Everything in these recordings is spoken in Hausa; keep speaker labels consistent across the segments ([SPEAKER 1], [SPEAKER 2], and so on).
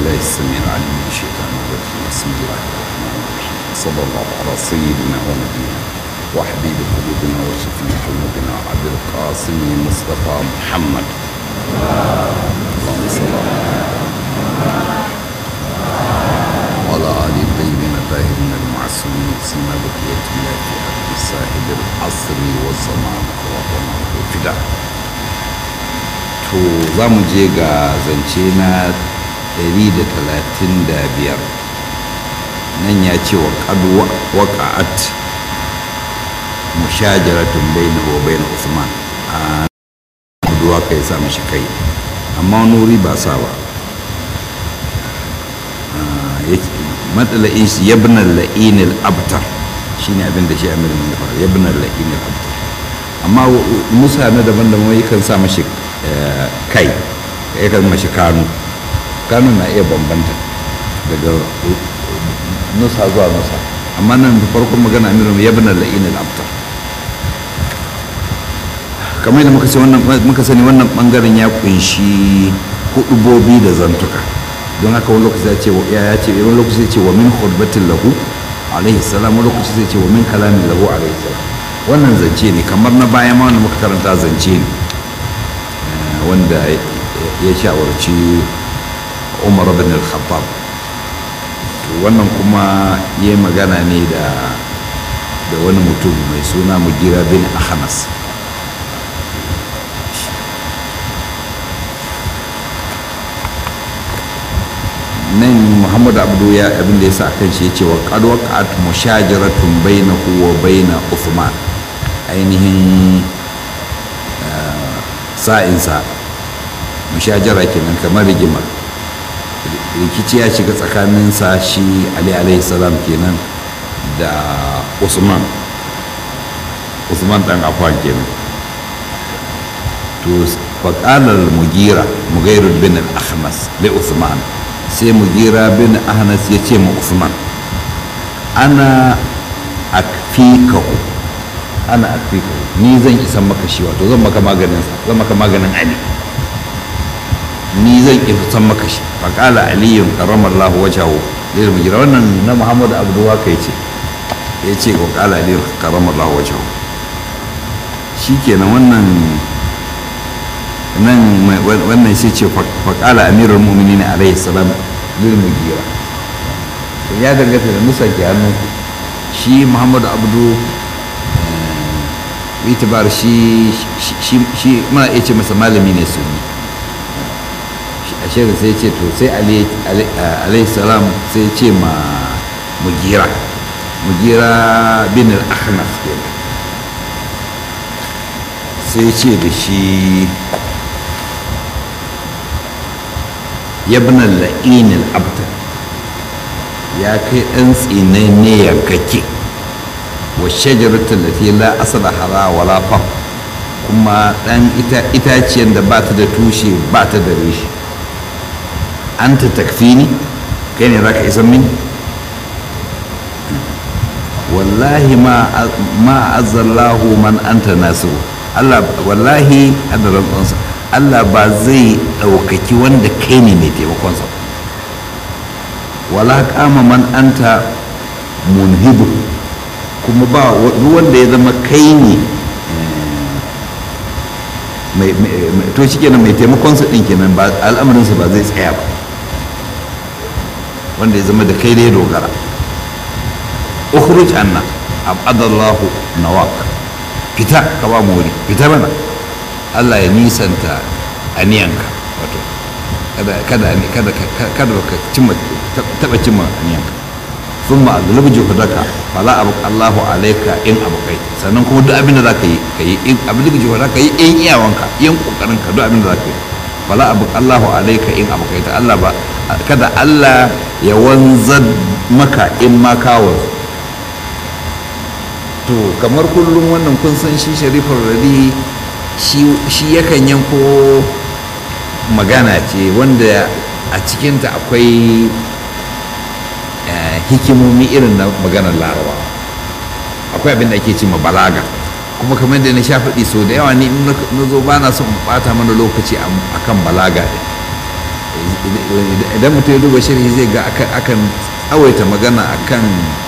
[SPEAKER 1] بالله السميع العليم من الشيطان الرجيم بسم الله الرحمن الرحيم صلى الله على سيدنا ونبينا وحبيب قلوبنا وشفيع ذنوبنا عبد القاسم مصطفى محمد اللهم صل على وعلى آل الطيبين الطاهرين المعصومين سيما بقية الله في أرض صاحب العصر والزمان اللهم فداء to za mu je ga zance na 135 nan ya ce wa ƙadu waƙa'at mushajaratun baina wa baina usman a kuduwa kai sa mishi kai amma nuri ba sa ba matsala'in shi yabnan la'inil abtar shine abin da shi amirin ya fara yabnan la'inil abtar amma musa na daban-daban yakan sa mashi kai ya kan mashi kanu kanu na iya bambanta daga nusa zuwa nusa amma nan da farkon magana amirin ya bina la'in al'abtar kamar yadda muka sani wannan bangaren ya kunshi hudubobi da zantuka don haka wani lokaci ya ce ya ce wani lokaci ya ce wa min khutbatin lahu alaihi salam wani lokaci zai ce wa min kalamin lahu alaihi salam wannan zance ne kamar na baya ma wanda muka karanta zance ne wanda ya shawarci umar bin al-khattab wannan kuma ya yi magana ne da da wani mutum mai suna mugira bin ahnas nan muhammadu abdu ya abin da ya sa kan shi ya ce wa qad mushajaratun bainahu wa baina uthman ainihin sa'insa mushajara kenan kamar rigima rikici ya shiga tsakaninsa shi ali alaihi salam kenan da usman usman dan afan kenan to faƙalar mugira mugairu bin al-ahnas li usman sai mugira bin ahnas ya ce ma usman ana akfikahu ana akfikahu ni zan isan maka shi wato zan maka maganin zan maka maganin ali ni zan isan maka shi faƙala aliyun karramallahu wajahu lil mujira wannan na muhammadu abduwa kai ce ya ce wa ƙala aliyun karramallahu wajahu shikenan wannan nan wannan sai ce faƙala amirul mu'minin alaihi salam lil mujira ya danganta da musa ke hannun shi muhammadu abdu itibar shi shi muna iya ce masa malami ne sunni a shirin sai ce to sai alayhi salam sai ce ma mugira mugira bin al-ahnaf sai ce da shi yabnan la'inil abtar ya kai ɗan tsinai ne yankake wa shajaratul lati la asala hara wala fa kuma dan itaciyar da ba ta da tushe ba ta da reshe anta takfini kai ne zaka isan mini wallahi ma ma azzallahu man anta nasiru Allah wallahi hada rantsansa Allah ba zai ɗaukaki wanda kai ne mai taimakonsa wala kama man anta munhibu kuma ba wanda ya zama kai ne to shi kenan mai taimakonsa ɗin kenan ba al'amarinsa ba zai tsaya ba wanda ya zama da kai ne dogara ukhruj anna abadallahu nawak fita ka ba mu wuri fita mana Allah ya nisanta aniyanka wato kada kada kada kada ka cimma taba cimma aniyanka sun ma aglabu juhudaka fala abu Allahu alaika in abukai sannan kuma duk abin da zaka yi ka yi in abin da juhudaka yi in iyawanka yin kokarin ka duk abin da zaka yi fala abu Allahu alaika in abukai ta Allah ba kada Allah ya wanzar maka in ma kawo to kamar kullum wannan kun san shi sharifar radi shi yakan yanko magana ce wanda a cikinta akwai hikimomi irin na maganar larawa akwai abin da ake ce ma balaga kuma kamar da na sha faɗi so da yawa ni in na zo ba na son ɓata mana lokaci a kan balaga ɗin idan mutum ya duba sharhi zai ga akan tsawaita magana akan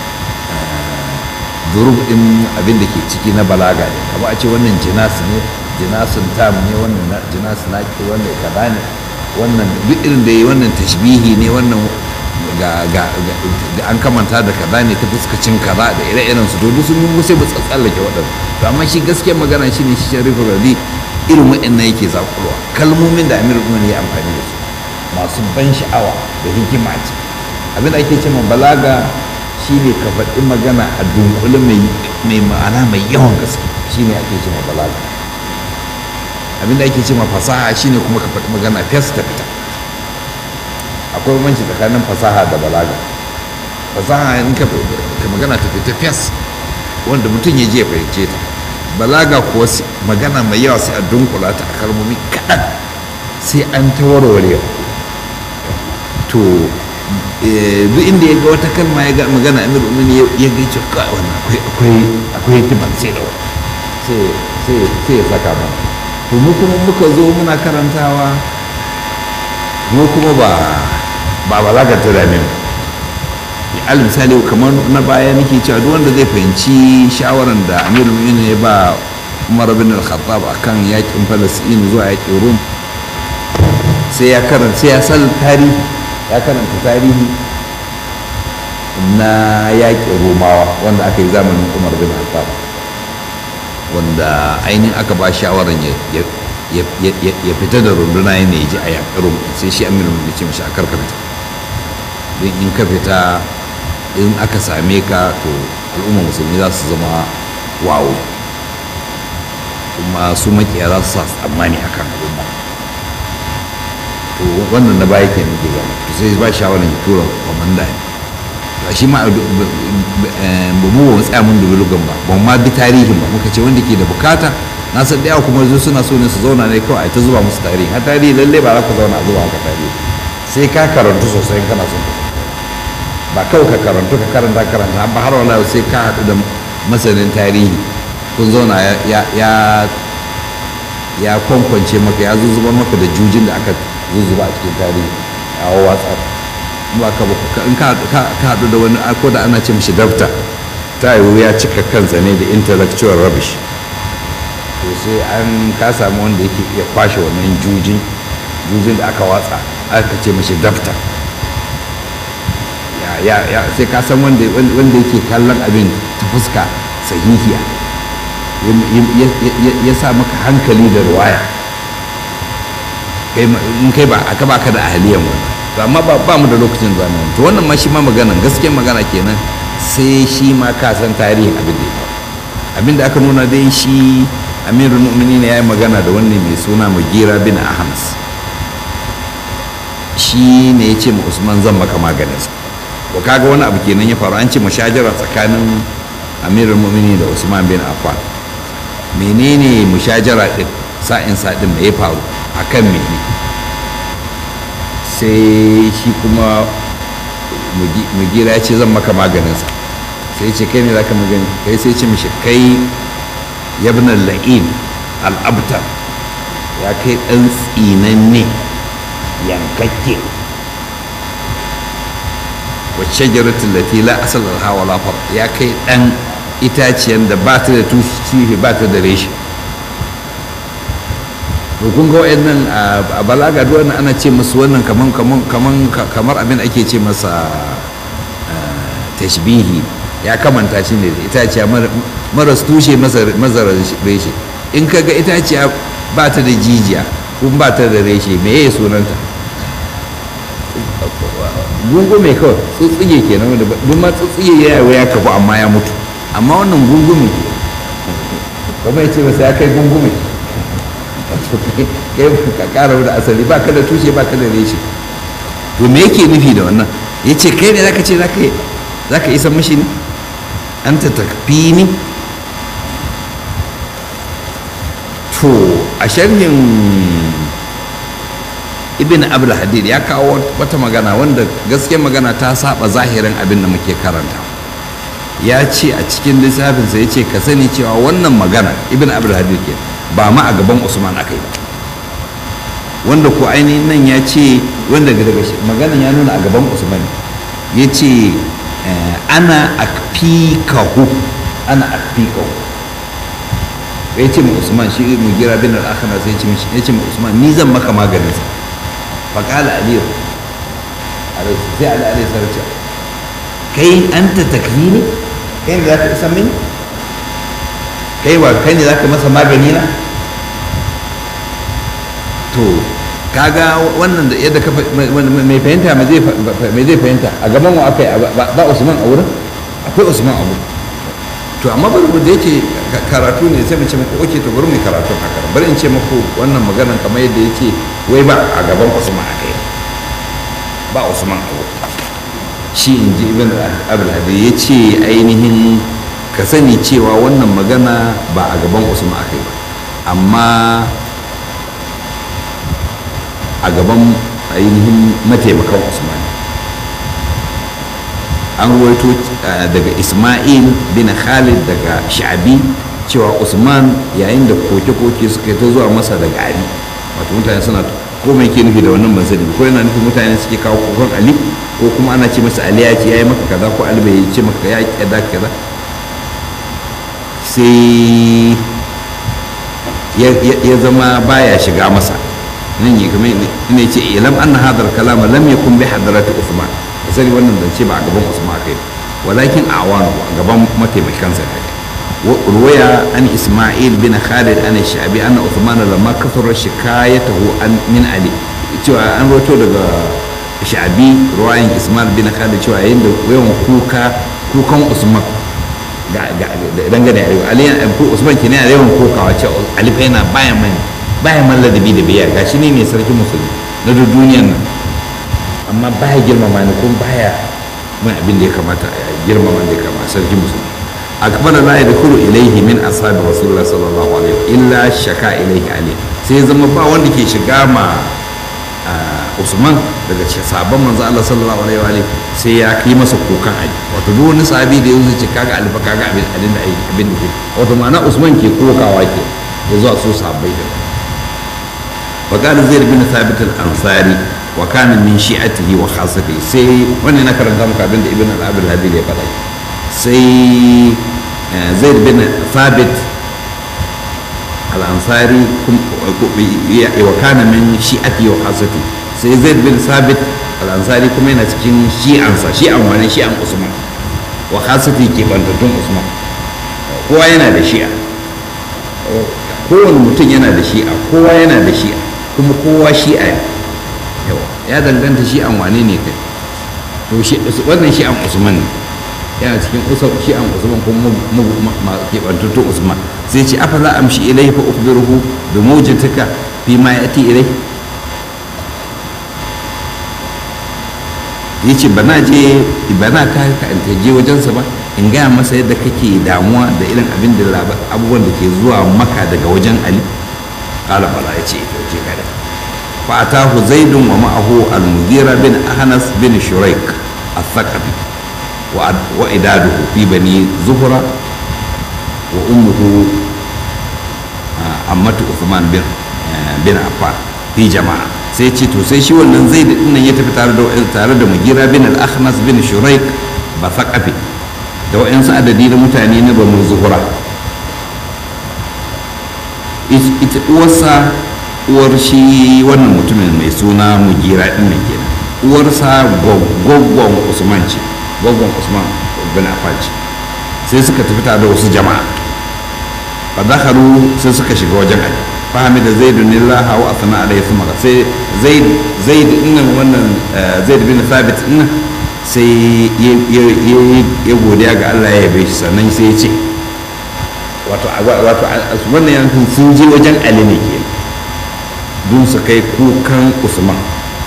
[SPEAKER 1] durub din abin da ke ciki na balaga ne kama a ce wannan jinas ne jinasun tam ne wannan jinas naki wannan kaza ne wannan duk irin da yi wannan tashbihi ne wannan ga an kamanta da kaza ne ta fuskacin kaza da ire-iren su duk sun yi sai ba tsallake waɗanda to amma shi gaskiyar magana shine shi sharifu radi irin waɗannan yake zakulwa kalmomin da amir umar ya amfani da su masu ban sha'awa da hikima ce abin da ake cewa balaga shine ka faɗi magana a dunkule mai ma'ana mai yawan gaske shine ake cewa balaga abin da ake cewa fasaha shine kuma ka faɗi magana fes ta fita akwai bambanci tsakanin fasaha da balaga fasaha in ka magana ta fita fes wanda mutum ya je ya fahimce ta balaga kuwa magana mai yawa sai a dunkula ta a kalmomi kaɗan sai an ta warware to duk inda ya ga wata kalma ya ga magana amir umini ya ga ce ka wannan akwai akwai hikimar sai da sai sai ya saka mana to mu kuma muka zo muna karantawa mu kuma ba ba balagar ta dame mu al misali kamar na baya nake cewa duk wanda zai fahimci shawaran da amir umini ya ba umar bin al-khattab akan yakin falastin zuwa yakin rum sai ya karanta sai ya san tarihi ya karanta tarihi na yaƙin romawa wanda aka yi zamanin umar bin khattab wanda ainihin aka ba shawarar ya fita da runduna ya ne ji a yaƙin rum sai shi amir da ce mashi a karkarta don in ka fita in aka same ka to al'umma musulmi za su zama wawo kuma su makiya za su sa tsammani akan al'umma to wannan na baya kenan ke gama to sai ba shawarar ya tura kwamanda ne to shi ma ba mu ba tsaya mun dubi lugan ba ba ma bi tarihin ba muka ce wanda ke da bukata na san da yawa kuma zo suna so ne su zauna ne kawai a ta zuba musu tarihi har tarihi lalle ba za ka zauna a zuba haka tarihi sai ka karantu sosai kana son ba kawai ka karantu ka karanta karanta ba har wala sai ka haɗu da masanin tarihi kun zauna ya ya kwankwance maka ya zuzuba maka da jujin da aka zuzuba a cikin tarihi a watsa ba ka in ka haɗu da wani ko da ana ce mishi dafta ta yiwu ya cika kansa ne da intellectual rubbish to sai an ka samu wanda yake iya kwashe wannan jujin jujin da aka watsa aka ce mishi dafta ya sai ka san wanda yake kallon abin ta fuska sahihiya ya sa maka hankali da ruwaya in kai ba aka baka da ahaliyan wani to amma ba mu da lokacin zamani to wannan ma shi ma maganan gaskiyar magana kenan sai shi ma ka san tarihin abin da ya faru abin da aka nuna dai shi amirul mu'minin ya yi magana da wani mai suna mugira bin ahmas shi ne ya ce ma usman zan maka maganinsa to kaga wani abu kenan ya faru an ce mashajara tsakanin amirul mu'minin da usman bin affan menene mushajara din sa'in sa'in da ya faru akan mene sai shi kuma mugira ya ce zan maka maganinsa sai ce kai ne za ka magani kai sai ce mishi kai yabnan la'in al'abtar ya kai ɗan tsinanne yankakke wacce jaratun lati la asal hawa lafar ya kai ɗan itaciyan da ba ta da tushe ba ta da reshe to kun ga wayannan a balaga duk wannan ana ce musu wannan kaman kaman kaman kamar abin ake ce masa tashbihi ya kamanta shi ne da itaciya maras tushe mazara reshe in ka ga itaciya ba ta da jijiya kun ba ta da reshe me ya sunanta gungume kawai tsutsige kenan wanda duk ma tsutsige ya yi ya kafu amma ya mutu amma wannan gungume kuma ya ce masa ya kai gungume kai ka kara da asali ba ka da tushe ba ka da reshe to me yake nufi da wannan ya ce kai ne zaka ce zaka isa mashi ne an ta takfi ni to a sharhin ibn abul hadid ya kawo wata magana wanda gaskiyar magana ta saba zahirin abin da muke karanta ya ce a cikin lissafinsa ya ce ka sani cewa wannan magana ibn abul hadid ke ba ma a gaban usman aka yi ba wanda ko ainihin nan ya ce wanda daga maganan ya nuna a gaban usman ya ce ana akfikahu ana akfikahu ya ce ma usman shi mu gira bin al-akhna sai ya ce ma usman ni zan maka maganin sa fa qala ali sai ali ali sarce kai anta takfini kai ne zaka isa mini kai wa kai ne zaka masa magani na to kaga wannan da yadda ka mai fahimta mai zai fahimta a gaban wa aka yi ba usman a wurin akwai usman a wurin to amma bari da yake karatu ne sai mu ce muku oke to bari mu karatu haka bari in ce muku wannan maganan kamar yadda yake wai ba a gaban usman aka yi ba usman a wurin shi in ji ibn abul hadi ya ce ainihin ka sani cewa wannan magana ba a gaban usman aka yi ba amma a gaban ainihin mataimakan usman an ruwaito daga ismail bin khalid daga sha'abi cewa usman yayin da koke-koke suka yi ta zuwa masa daga ali wato mutane suna ko mai ke nufi da wannan ban sani ko yana nufin mutane suke kawo kokon ali ko kuma ana ce masa ali ya ce ya yi maka kaza ko ali bai ce maka ya kaza kaza sai ya zama baya shiga masa nan ya kamar ne ce ilam anna hadar kalama lam yakun bi hadarati Uthman sai wannan zance ba a gaban Usman kai walakin a awanu a gaban mataimakan sa ne ruwaya an Isma'il bin Khalid an Shabi anna Uthman lamma kasara shikayatahu an min Ali cewa an roto daga Shabi ruwayan Isma'il bin Khalid cewa yayin da yawan kuka kukan Usman dangane da Ali Usman kenan yawan kokawa cewa Ali fa yana bayan mani baya man ladabi da biyar gashi ne mai sarki musulmi na duk duniyan nan amma baya girmama ni kuma baya mai abin da ya kamata a girmama da ya kamata sarki musulmi akbara la yadkhulu ilayhi min ashabi rasulullah sallallahu alaihi illa shaka ilayhi ali sai zama ba wanda ke shiga ma usman daga sabon manzo Allah sallallahu alaihi wa sai ya kai masa kukan ali wato duk wani sahabi da yanzu ce kaga alfa kaga abin abin da abin da ke wato ma'ana usman ke kokawa ke da zuwa su sahabbai da وقال زيد بن ثابت الأنصاري وكان من شيعته وخاصته سي وانا نكر دمك ابن ابن الأب الهدي اللي بلاي سي زيد بن ثابت الأنصاري وكان من شيعته وخاصته سي زيد بن ثابت الأنصاري كما ينا cikin shi'ansa shi'an wani shi'an Usman wa khasati ke bantattun Usman kowa yana da shi'a kowane mutum yana da shi'a kowa yana da shi'a kuma kowa shi'a ne yawa ya danganta shi'an wane ne kai to wannan shi'an usman ne yana cikin shi'an usman kuma keɓantattun usman sai ce afa za amshi ilai fa ukhbiruhu bi mawjataka fi ma yati ilai yace bana je bana ka ka je wajensa ba in gaya masa yadda kake damuwa da irin abin da abubuwan da ke zuwa maka daga wajen ali kala bala ya ce ita ce kada fa atahu zaidun wa ma'ahu al-mughira bin ahnas bin shuraik al-thaqafi wa idaduhu fi bani zuhra wa ummuhu ammatu uthman bin bin affan fi jama'a sai ce to sai shi wannan zaid din nan ya tafi tare da tare da mughira bin al-ahnas bin shuraik ba thaqafi da wa'yansu adadi na mutane na banu zuhura ita uwarsa uwar shi wannan mutumin mai suna mugira din nan kenan uwarsa gwaggon usman ce gwaggon usman bin affan ce sai suka tafi tare da wasu jama'a fa dakhalu sai suka shiga wajen ali fahimi da zaidu nillaha wa asna alayhi thumma sai zaid zaid dinnan wannan zaid bin thabit dinnan sai ya godiya ga Allah ya yabe shi sannan sai ya ce wato wato wannan yankin sun je wajen Ali ne ke don su kai kukan Usman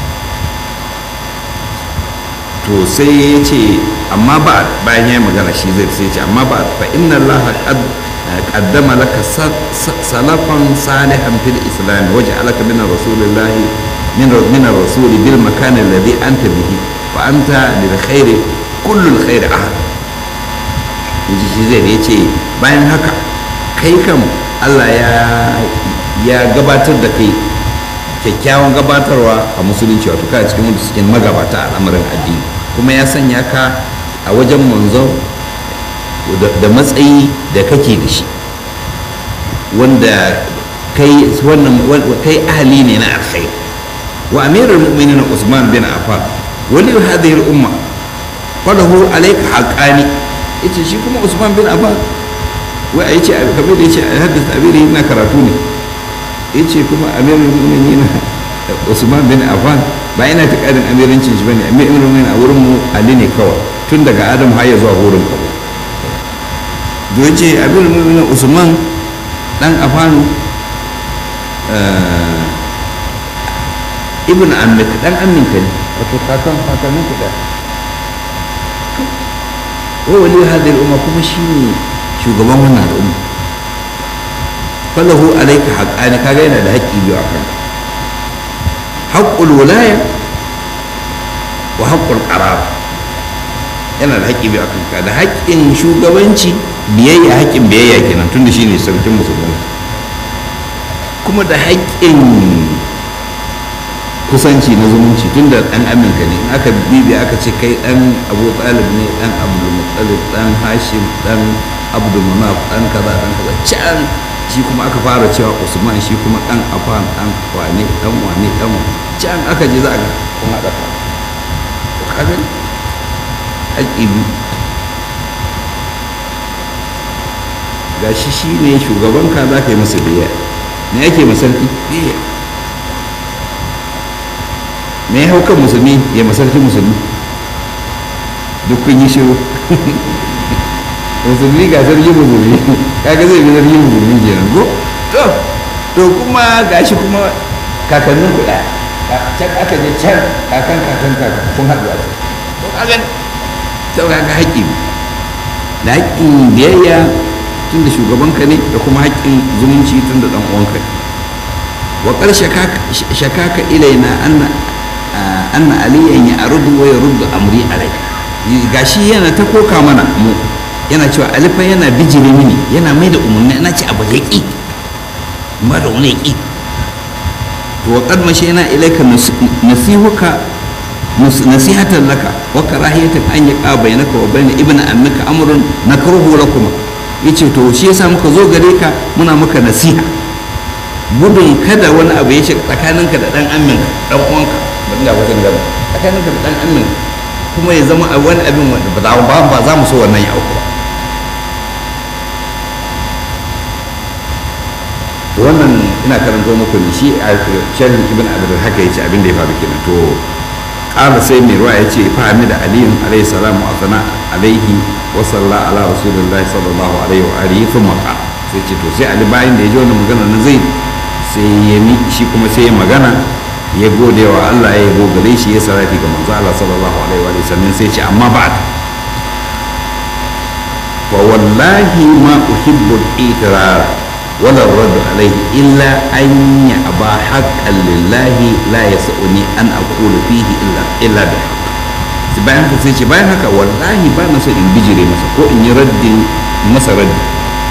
[SPEAKER 1] to sai ya ce amma ba bayan ya magana shi zai sai ce amma ba fa inna Allah qad qaddama laka salafan salihan fil islam waja'alaka min rasulillah min min rasul bil makan alladhi anta bihi fa anta lil khairi kullu al khairi ahad yaji shi zai ya ce bayan haka kai kam Allah ya ya gabatar da kai kyakkyawan gabatarwa a musulunci wato kana cikin wanda suke magabata a al'amarin addini kuma ya sanya ka a wajen manzo da matsayi da kake da shi wanda kai wannan kai ahli ne na alkhair wa amirul mu'minin Usman bin Affan wali hadhihi al-umma falahu alayka haqqani yace shi kuma Usman bin Affan wai a yace kamar da yace haddasa abiri na karatu ne yace kuma amirul mu'minin Usman bin Affan ba ina ta kadin amirancin shi bane amirul mu'minin a wurin mu Ali ne kawai tun daga Adam har ya zuwa wurin kabo da yace amirul mu'minin Usman dan Affan ibn ammika dan amminka ne wato kakan kakannin ku da wa wali hadhihi al-umma kuma shine shugaban wannan al'umma falahu alayka haqqani kaga yana da haƙƙi biyu akan haqqul wilaya wa haqqul qarab yana da haƙƙi biyu akan ka da haƙƙin shugabanci biyayya haƙƙin biyayya kenan tunda shine sarkin musulmai kuma da haƙƙin kusanci na zumunci tun da ɗan aminka ne in aka bibi aka ce kai ɗan abu talib ne ɗan abdul muttalib ɗan hashim ɗan abdul manaf ɗan kaza ɗan kaza can shi kuma aka fara cewa usman shi kuma ɗan afan ɗan wane ɗan wane ɗan can aka je za a ga kun haɗa fa kaga haƙƙi biyu ga shi shi ne shugabanka za ka yi masa biyayya me ake masarki biyayya me ya hau kan musulmi ya masarki musulmi duk kun yi shiru musulmi ga sarki musulmi kaga zai bi sarki musulmi kenan ko to to kuma gashi kuma kakannin ku daya can aka je can kakan kakan kakan kun haɗu a can to kaga to kaga haƙƙi da haƙƙin biyayya tun da shugabanka ne da kuma haƙƙin zumunci tun da ɗan uwanka ne wa ƙar shakaka ilaina anna anna aliyan ya arudu wa yaruddu amri alai gashi yana ta koka mana mu yana cewa alifa yana bijire mini yana mai da umarni ana ce abu ya ƙi ba da wani ƙi to wa qad mashayna ilayka nasihuka nasihatan laka wa karahiyatan an yaqa bainaka wa bain ibni ammika amrun nakruhu lakum yace to shi yasa muka zo gare ka muna maka nasiha gudun kada wani abu ya shiga tsakaninka da dan amminka dan uwanka ban ga wajen gaba tsakaninka da dan amminka kuma ya zama wani abin wanda ba za ba za mu so wannan ya auku ba to wannan ina karanto muku ne shi a sharhin ibn abdul haka yace abin da ya faru kenan to qala sai mai ruwa yace fa hamida aliyun alayhi salamu wa sana alaihi wa salla ala rasulillahi sallallahu alaihi wa alihi thumma qala sai ce to sai ali bayan da ya ji wannan magana na zai sai ya mi shi kuma sai ya magana ya gode wa Allah ya yabo gare shi ya sarrafi ga manzo Allah sallallahu alaihi wa sallam sai ce amma ba'd wa wallahi ma uhibbu al-iqrar wala ar-radd alayhi illa an ya'ba haqqan lillahi la yas'uni an aqulu fihi illa illa bi haqq bayan haka sai ce bayan haka wallahi ba na so in bijire masa ko in yi raddin masa raddi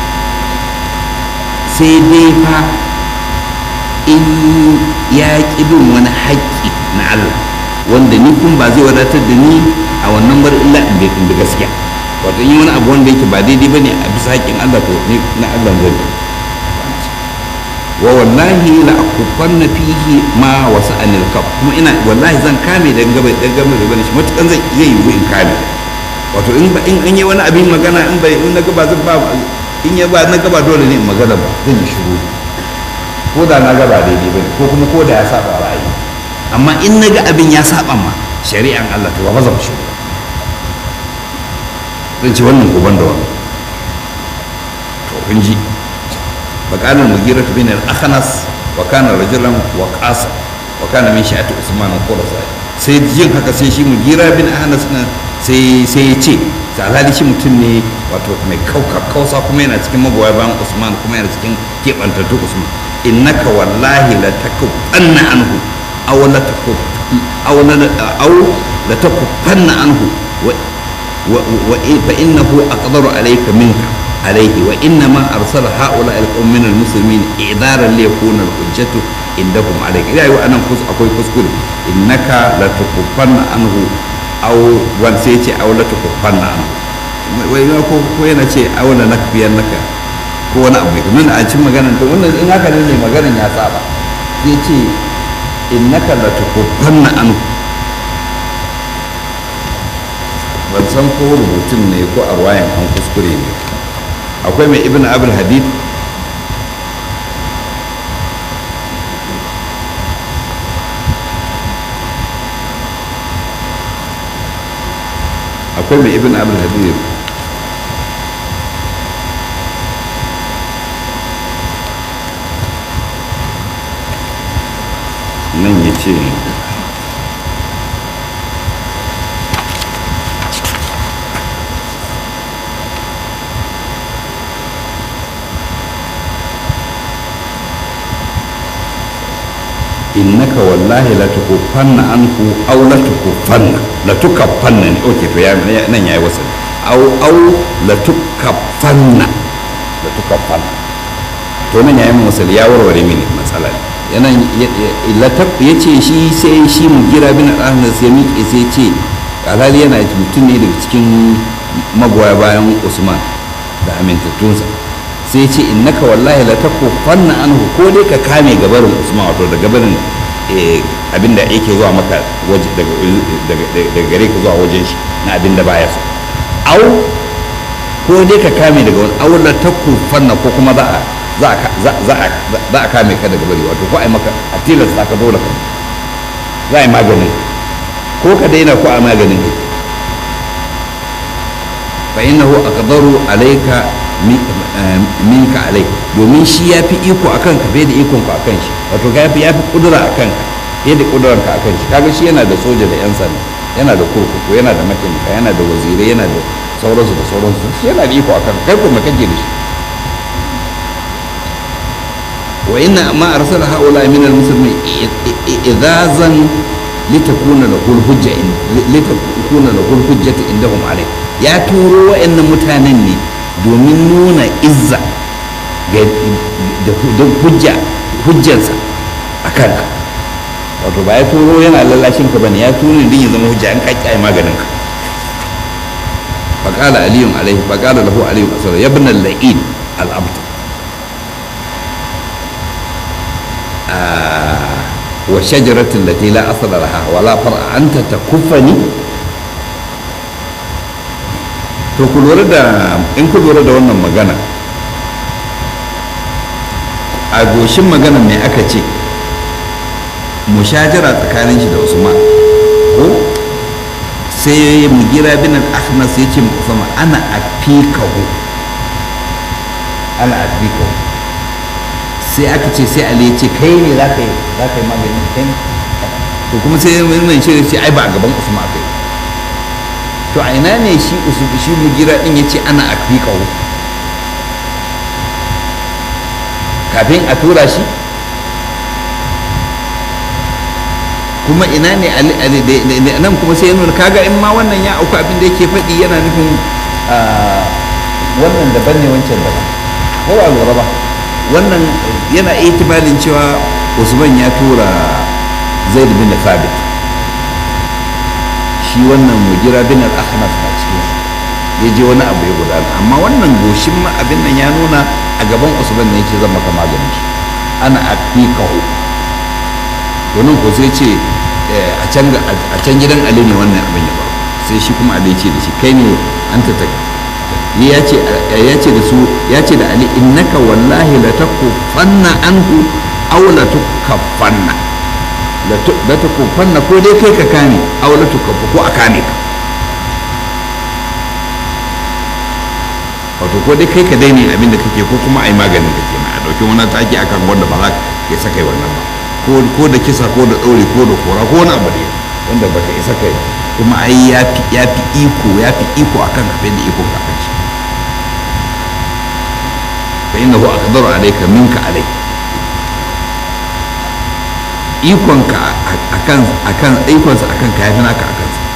[SPEAKER 1] sai dai fa in ya ƙi bin wani haƙƙi na Allah wanda ni kun ba zai wadatar da ni a wannan bar illa in bai da gaskiya wato in yi wani abu wanda yake ba daidai bane a bisa haƙƙin Allah to ni na Allah zan wa wallahi la akufanna fihi ma wasa anil kaf kuma ina wallahi zan kame dan gaba dan gaba da bane shi matukan zai zai yi in kame wato in ba in an yi wani abin magana in bai in na gaba zan ba in ya ba na gaba dole ne in magana ba zan yi shiru ko da na gaba daidai bane ko kuma ko da ya saba ra'ayi amma in na ga abin ya saba ma shari'an Allah to ba zan shiru zan ci wannan ko da wannan to kun ji بقال المغيرة بن الأخنس وكان رجلا وقاصا وكان من شأت عثمان الخلفاء sai jin haka sai shi mugira bin ahnas nan sai sai ya ce alhali shi mutum ne wato mai kausa kuma yana cikin magoya bayan usman kuma yana cikin keɓantattu usman innaka wallahi la takufanna anhu aw la takuf aw la aw la takufanna anhu wa wa fa innahu aqdaru alayka minka عليه وإنما أرسل هؤلاء القوم من المسلمين إعذارا ليكون الحجة indahum alayka ila yau anan kus akwai kuskure innaka la tukuffanna anhu aw wan sai ce aw la tukuffanna anhu wai ma ko ko yana ce aw la nakfiyannaka ko wani abu kuma a cikin maganar to wannan in haka ne maganar ya saba sai ce innaka la tukuffanna anhu ban san ko rubutun ne ko a ruwayan an kuskure ne akwai mai ibn abul hadid akwai mai ibn abul hadid nan ya ce innaka wallahi la tukuffanna anhu aw la tukuffanna la tukaffanna ne okay to ya nan yayi wasa aw aw la tukaffanna la tukaffanna to nan yayi musal ya warware mini matsala yana la ta yace shi sai shi mu gira bin ahmad sai miƙe sai ce alhali yana mutum ne daga cikin magoya bayan usman da amintattunsa sai ce innaka wallahi la takufanna anhu ko dai ka kame gabarin usman wato da gabarin abinda yake zuwa maka waje daga gare ka zuwa wajen shi na abinda baya so au ko dai ka kame daga wani au la takufanna ko kuma za a za a kame ka daga bari wato ko ai maka a tilasta ka dole ka za a yi maganin ko ka daina ko a maganin kai fa innahu aqdaru alayka minka alai domin shi ya fi iko a kanka fiye da ikon ka a kan shi wato ya fi ya fi kudura a kanka fiye da kudurar ka a kan shi kaga shi yana da soja da yan sanda yana da kurkuku yana da mataimaka yana da wazirai yana da sauransu da sauransu shi yana da iko a kanka kai kuma kake da shi wa inna ma arsala haula min al-muslimin idazan litakuna lahu al-hujja in litakuna lahu al-hujjatu indahum alayh ya turo wa'annan mutanen ne domin nuna izza da hujja hujjansa a kanka wato ba ya turo yana lallashin ka bane ya turo din ya zama hujja an kaki ai maganin ka faqala aliyun alaihi faqala lahu aliyun asara ya ibn al-la'in al-abd wa shajaratin lati la asala laha wala far'a anta takuffani to ku lura da in ku lura da wannan magana a goshin magana mai aka ce mushajara tsakanin shi da usman ko sai mugira bin al-ahnas ya ce usman ana afikahu ana afikahu sai aka ce sai ali ya ce kai ne za ka yi za ka yi maganin kai to kuma sai mai ce ce ai ba a gaban usman aka yi to a ina ne shi shi mugira din ya ce ana afikahu kafin a tura shi kuma ina ne nan kuma sai nuna kaga in ma wannan ya auku abin da yake faɗi yana nufin wannan daban ne wancan daban ko ba lura ba wannan yana itibalin cewa usman ya tura zaid bin thabit shi wannan mugira bin al-ahnas na cikin ya je wani abu ya gudana amma wannan goshin ma abin nan ya nuna a gaban usman ne yake zan maka maganin shi ana afikahu domin ko sai ce a can gidan ali ne wannan abin ya faru sai shi kuma ali ce da shi kai ne an ta ya ce ya ce da su ya ce da ali innaka wallahi la takufanna anhu aw la tukaffanna la tukufanna ko dai kai ka kame aw la tukaffa ko a kame ka wato ko dai kai ka daina abin da kake ko kuma a yi maganin da kenan a ɗauki wani taki akan wanda ba za ka isa kai wannan ba ko da kisa ko da ɗaure ko da kora ko wani abu da wanda ba ka isa kai kuma ai ya fi iko ya fi iko akan kafin da iko ka kan shi fa innahu aqdaru alayka minka alai ikonka akan akan ikonsa akan ka yafi naka akan sa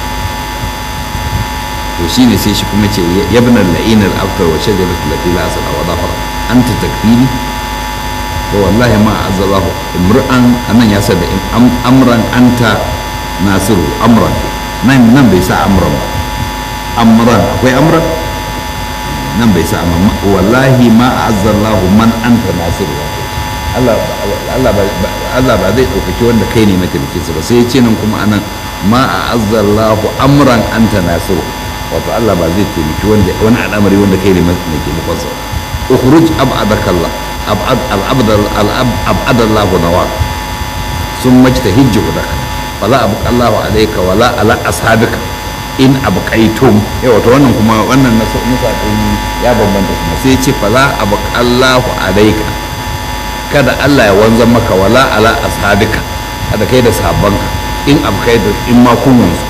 [SPEAKER 1] to shine sai shi kuma ce yabna al-la'in al-afkar wa shajaratu allati la asla wa dhafar anta takfini to wallahi ma azzalahu imra'an anan ya sa da amran anta nasiru amran nan nan bai sa amran ba amran akwai amran nan bai sa amma wallahi ma azzallahu man anta nasiru Allah Allah ba Allah ba zai ɗaukaki wanda kai ne mataimakinsa ba sai ya ce nan kuma anan ma azzallahu amran anta nasiru wato Allah ba zai taimaki wanda wani al'amari wanda kai ne mataimakinsa ukhruj ab'adakallah ab'ad al-abd al-ab'ad Allah nawak ثم اجتهد جهدك فلا أبقى الله عليك ولا على أصحابك in abqaitum yawa to wannan kuma wannan na nusa din ya bambanta kuma sai ce fala abqallahu alayka kada Allah ya wanzan maka wala ala ashabika kada kai da sabanka in abqaitu in ma kun wanzu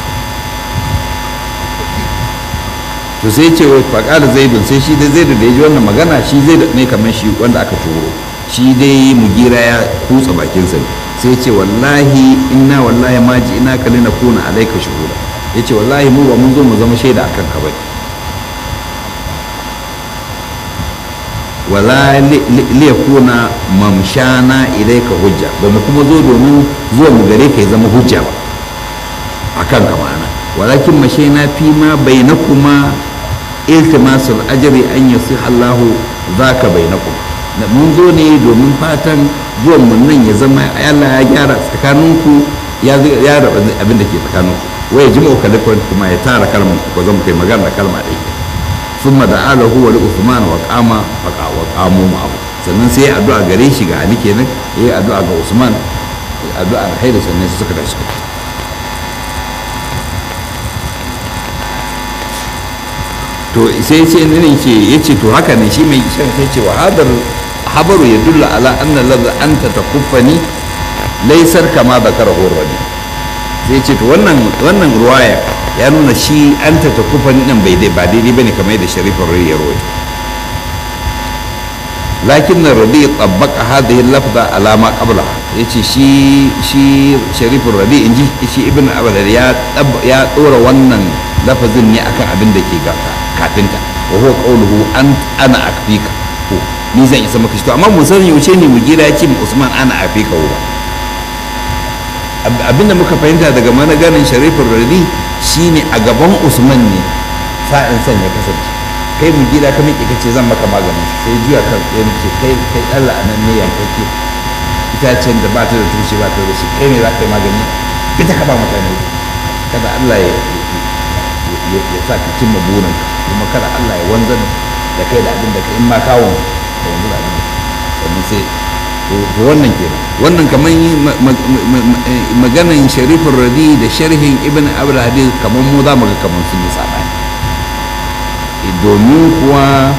[SPEAKER 1] to sai ce wai faqala zaidun sai shi dai zaidu da ya ji wannan magana shi zai ne kamar shi wanda aka turo shi dai mugira ya kutsa bakinsa ne sai ce wallahi inna wallahi ma ji ina kalina kuna alaika shuhuda ya ce wallahi mu ba mun zo mu zama shaida akan ka bai wala liyakuna mamshana ilaika hujja ba mu kuma zo domin zuwa mu gare ka ya zama hujja ba akan ka ma'ana walakin mashaina fi ma bainakuma iltimasul ajri an yasih Allahu zaka bainakum mun zo ne domin fatan zuwan mun nan ya zama Allah ya gyara tsakaninku ya raba abin da ke tsakaninku waya jima'u kalikon kuma ya tara kalmar ku ko zama kai magana kalma ɗaya thumma da ala huwa li uthman wa qama faqa wa qamu ma'ahu sannan sai ya addu'a gare shi ga ali kenan ya yi addu'a ga usman addu'a alheri sannan sai suka tashi to sai ce ne ce yace to haka ne shi mai shan sai ce wa hadar habaru yadullu ala anna ladha anta takuffani laysar kama zakarahu rabi sai ce to wannan wannan ruwaya ya nuna shi an ta ta kufan nan bai dai ba daidai bane kamar yadda sharifin rai ya rawaito lakin na rabi tsabbaka hadhihi lafza alama qabla yace shi shi sharifin rabi inji shi ibn abdul ya ya dora wannan lafazin ne akan abin da ke kafinta wa huwa qawluhu an ana akfika ko ni zan isa maka shi to amma mun san yaushe ne mu gira ya ce Usman ana afika ba abinda muka fahimta daga managanin sharifin radi shine a gaban usman ne sa'in san ya kasance kai mu gida ka miƙe kace zan maka maganin sai juya kan ya ce kai kai Allah a nan ne yankake itacen da ba ta da tushe ba ta da shi kai ne za ka yi magani ita ka ba mutane kada Allah ya ya sa ka cimma burin kuma kada Allah ya wanzar da kai da abin da ka in ma kawon ka wanzu da abin sannan sai to wannan kenan wannan kamar maganan sharifin radi da sharhin ibn abul hadith kamar mu za mu ga kamar sun yi sabani domin kuwa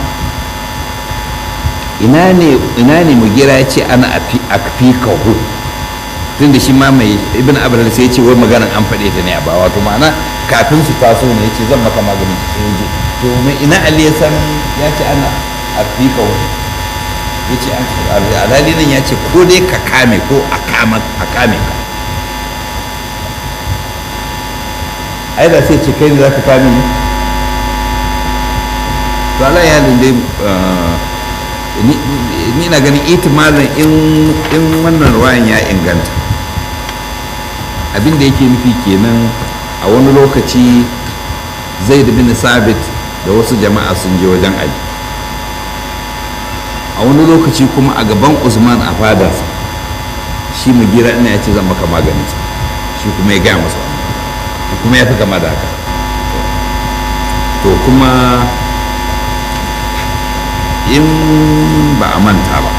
[SPEAKER 1] ina ne ina ne mu gira ya ce ana akfi kahu tun da shi ma mai ibn abul hadith sai ya ce wai maganan an faɗe ta ne a ba wato ma'ana kafin su taso ne ya ce zan maka maganin sai ya to mai ina ali ya san ya ce ana akfi kahu ya ce alhali nan ya ce ko dai ka kame ko a kame ka ai da sai ce kai ne za ka kame ni to ala ya dai ni na ganin itimalin in wannan ruwayan ya inganta abin da yake nufi kenan a wani lokaci zai da bin sabit da wasu jama'a sun je wajen ali a wani lokaci kuma a gaban usman a fadarsa shi mu gira ina ya ce zan maka maganin shi kuma ya gaya masa kuma ya fi kama da haka to kuma in ba a manta ba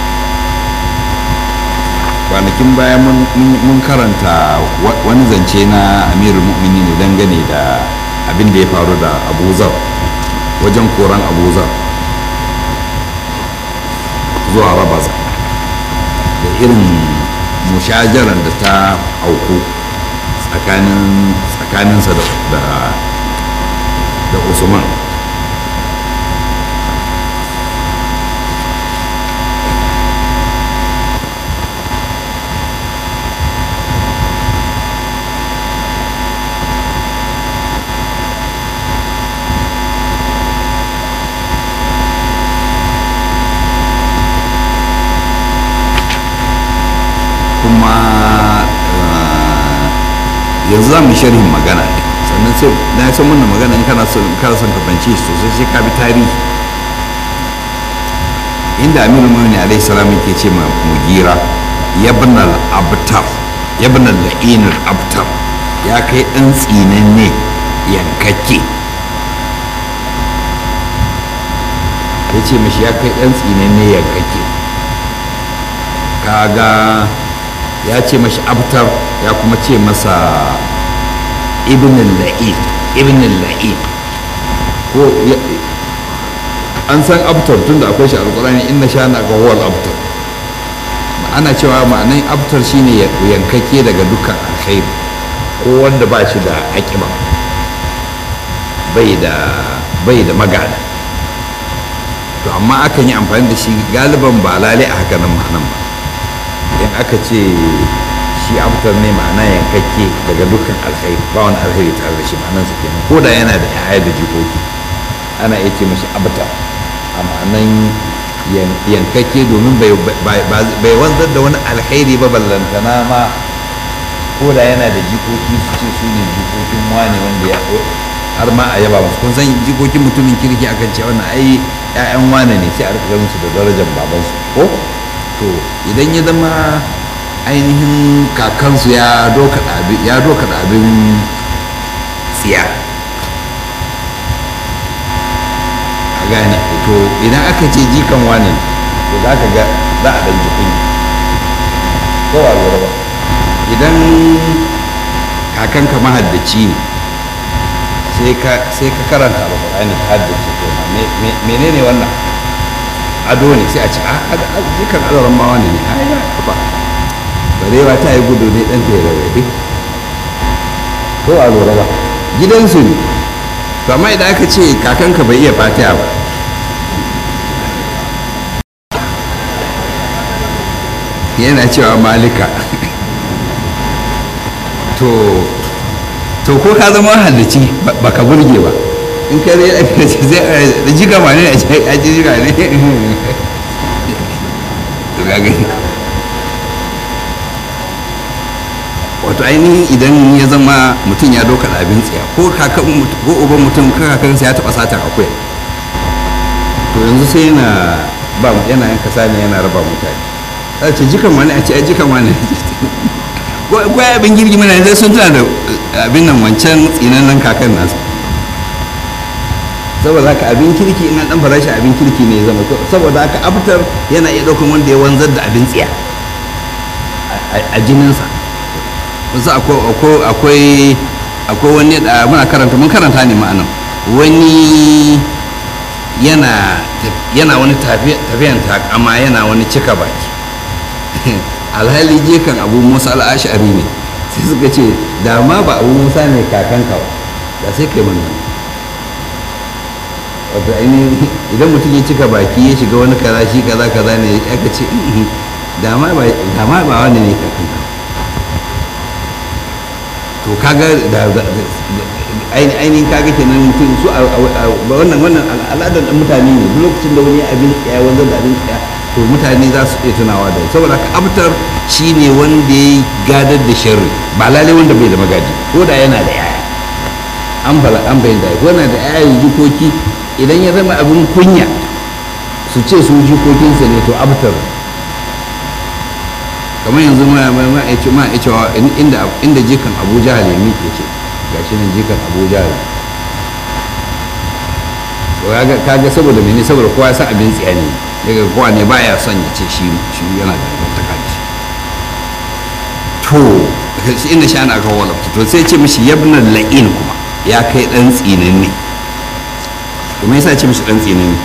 [SPEAKER 1] kwanakin baya mun karanta wani zance na amirul mu'mini ne dangane da abin da ya faru da abuzar wajen koran abuzar zuwa rabaza da irin mushajaran da ta auku tsakaninsa da usman yanzu za mu sharhin magana ne sannan sai na san wannan magana in kana son kana son ka fahimci shi sosai sai ka bi tarihi inda Aminu Muhammad alaihi salam yake ce ma Mugira yabnal abtar yabnal la'inul abtar ya kai dan tsinanne yankakke ya ce mashi ya kai dan tsinanne yankakke kaga ya ce mashi abtar ya kuma ce masa ibn la'in ibn la'in ko an san abtar tun da akwai shi alkurani inna sha na ga huwal abtar ana cewa ma'anin abtar shine yankake daga dukkan alkhairi ko wanda ba shi da aƙiba bai da bai da magana to amma akan yi amfani da shi galiban ba lalai a haka nan ma'anan ba idan aka ce shi abtar ne ma'ana yankakke daga dukkan alkhairi ba wani alkhairi tare da shi ma'anan sa kenan ko da yana da yaya da jikoki ana iya ce mashi abtar a ma'anan yankakke domin bai wanzar da wani alkhairi ba ballantana ma ko da yana da jikoki su ce su ne jikokin wane wanda ya har ma a yaba musu kun san jikokin mutumin kirki akan ce wannan ai ƴaƴan wane ne sai a rika ganin su da darajar babansu ko to idan ya zama ainihin kakansu ya doka ya doka abin tsiya a gane to idan aka ce jikan wane to za ka ga za a ɗan jikin ko ba lura ba idan kakanka mahaddaci ne sai ka karanta alƙur'ani ka haddace to menene wannan ado ne sai a ce a jikan adaran ma wani ne a ya ba barewa ta yi gudu ne ɗan ta yi rarrabe ko a lura ba gidansu ne to amma idan aka ce kakanka bai iya fatiha ba yana cewa malika to to ko ka zama halici baka burge ba in ka zai zai jiga ma ne a ji jiga ne to ga gani wato ainihin idan ya zama mutum ya doka abin tsaya ko kakan ko uban mutum kakansa ya taba satar akwai to yanzu sai yana ba yana yanka sani yana raba mutane a ce jikan wani a ce a jikan wani ko abin girgi mana zai sun tana da abin nan wancan tsinannen kakan nasu saboda haka abin kirki ina dan farashi abin kirki ne zama saboda haka aftar yana iya ɗaukan wanda ya wanzar da abin tsiya a jininsa wasu akwai akwai wani da muna karanta mun karanta ne ma'anan wani yana yana wani tafiyan takama yana wani cika baki alhali jekan abu musa al'ashari ne sai suka ce da ma ba abu musa ne kakanka ba da sai kai mana wato ainihin idan mutum ya cika baki ya shiga wani kaza shi kaza kaza ne aka ce da ma ba wani ne kakanka to kaga da ainihin kaga kenan mutum su wannan wannan al'adar mutane ne duk lokacin da wani abin tsaya wanda da abin tsaya to mutane za su iya tunawa da saboda ka abtar shine wanda ya gadar da sharri ba lalai wanda bai da magaji ko da yana da yaya an bala an bayyana ko yana da yaya jikoki idan ya zama abin kunya su ce su jikokinsa ne to abtar kamar yanzu ma ma ya ce ma ya cewa inda inda jikan Abu Jahal ya miƙe ce gashi nan jikan Abu Jahal to kaga saboda mene saboda kowa ya san abin tsiya ne daga kowa ne baya son ya ce shi shi yana da dangantaka da shi to inda shi ana kawo walabta to sai ce mishi yabnan la'in kuma ya kai dan tsinin ne kuma yasa ce mishi dan tsinin ne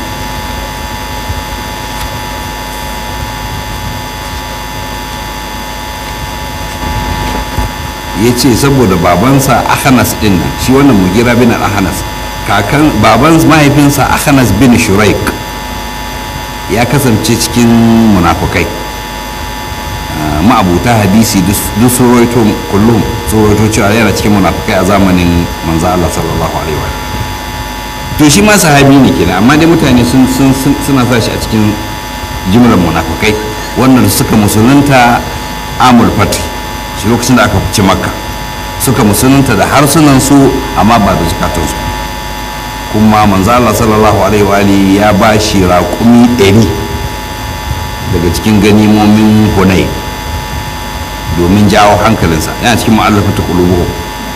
[SPEAKER 1] ya ce saboda babansa ahanas din nan shi wannan mugira bin ahanas kakan baban mahaifinsa ahanas bin shuraik ya kasance cikin munafukai ma'abuta hadisi duk sun roito kullum sun roito cewa yana cikin munafukai a zamanin manzo Allah sallallahu alaihi wa to shi ma sahabi ne kenan amma dai mutane sun suna sa shi a cikin jimlar munafukai wannan suka musulunta amul fatih shi lokacin da aka fice makka suka musulunta da harsunansu amma ba da zukatansu kuma manzo Allah sallallahu alaihi wa alihi ya ba shi raƙumi ɗari daga cikin ganimomin hunay domin jawo hankalinsa yana cikin mu'allafatu qulubuhum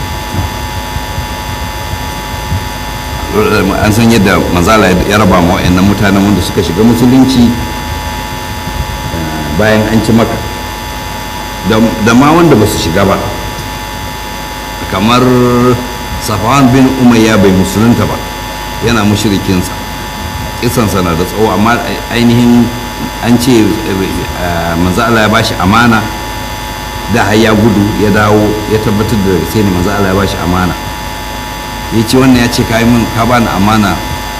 [SPEAKER 1] an san yadda manzala ya raba ma wa'annan mutanen wanda suka shiga musulunci bayan an ci maka da ma wanda ba su shiga ba kamar safwan bin umayya bai musulunta ba yana mushrikinsa kisansa na da tsawo amma ainihin an ce manzo Allah ya bashi amana da har ya gudu ya dawo ya tabbatar da sai ne manzo Allah ya bashi amana ya ce wannan ya ce ka yi min ka bani amana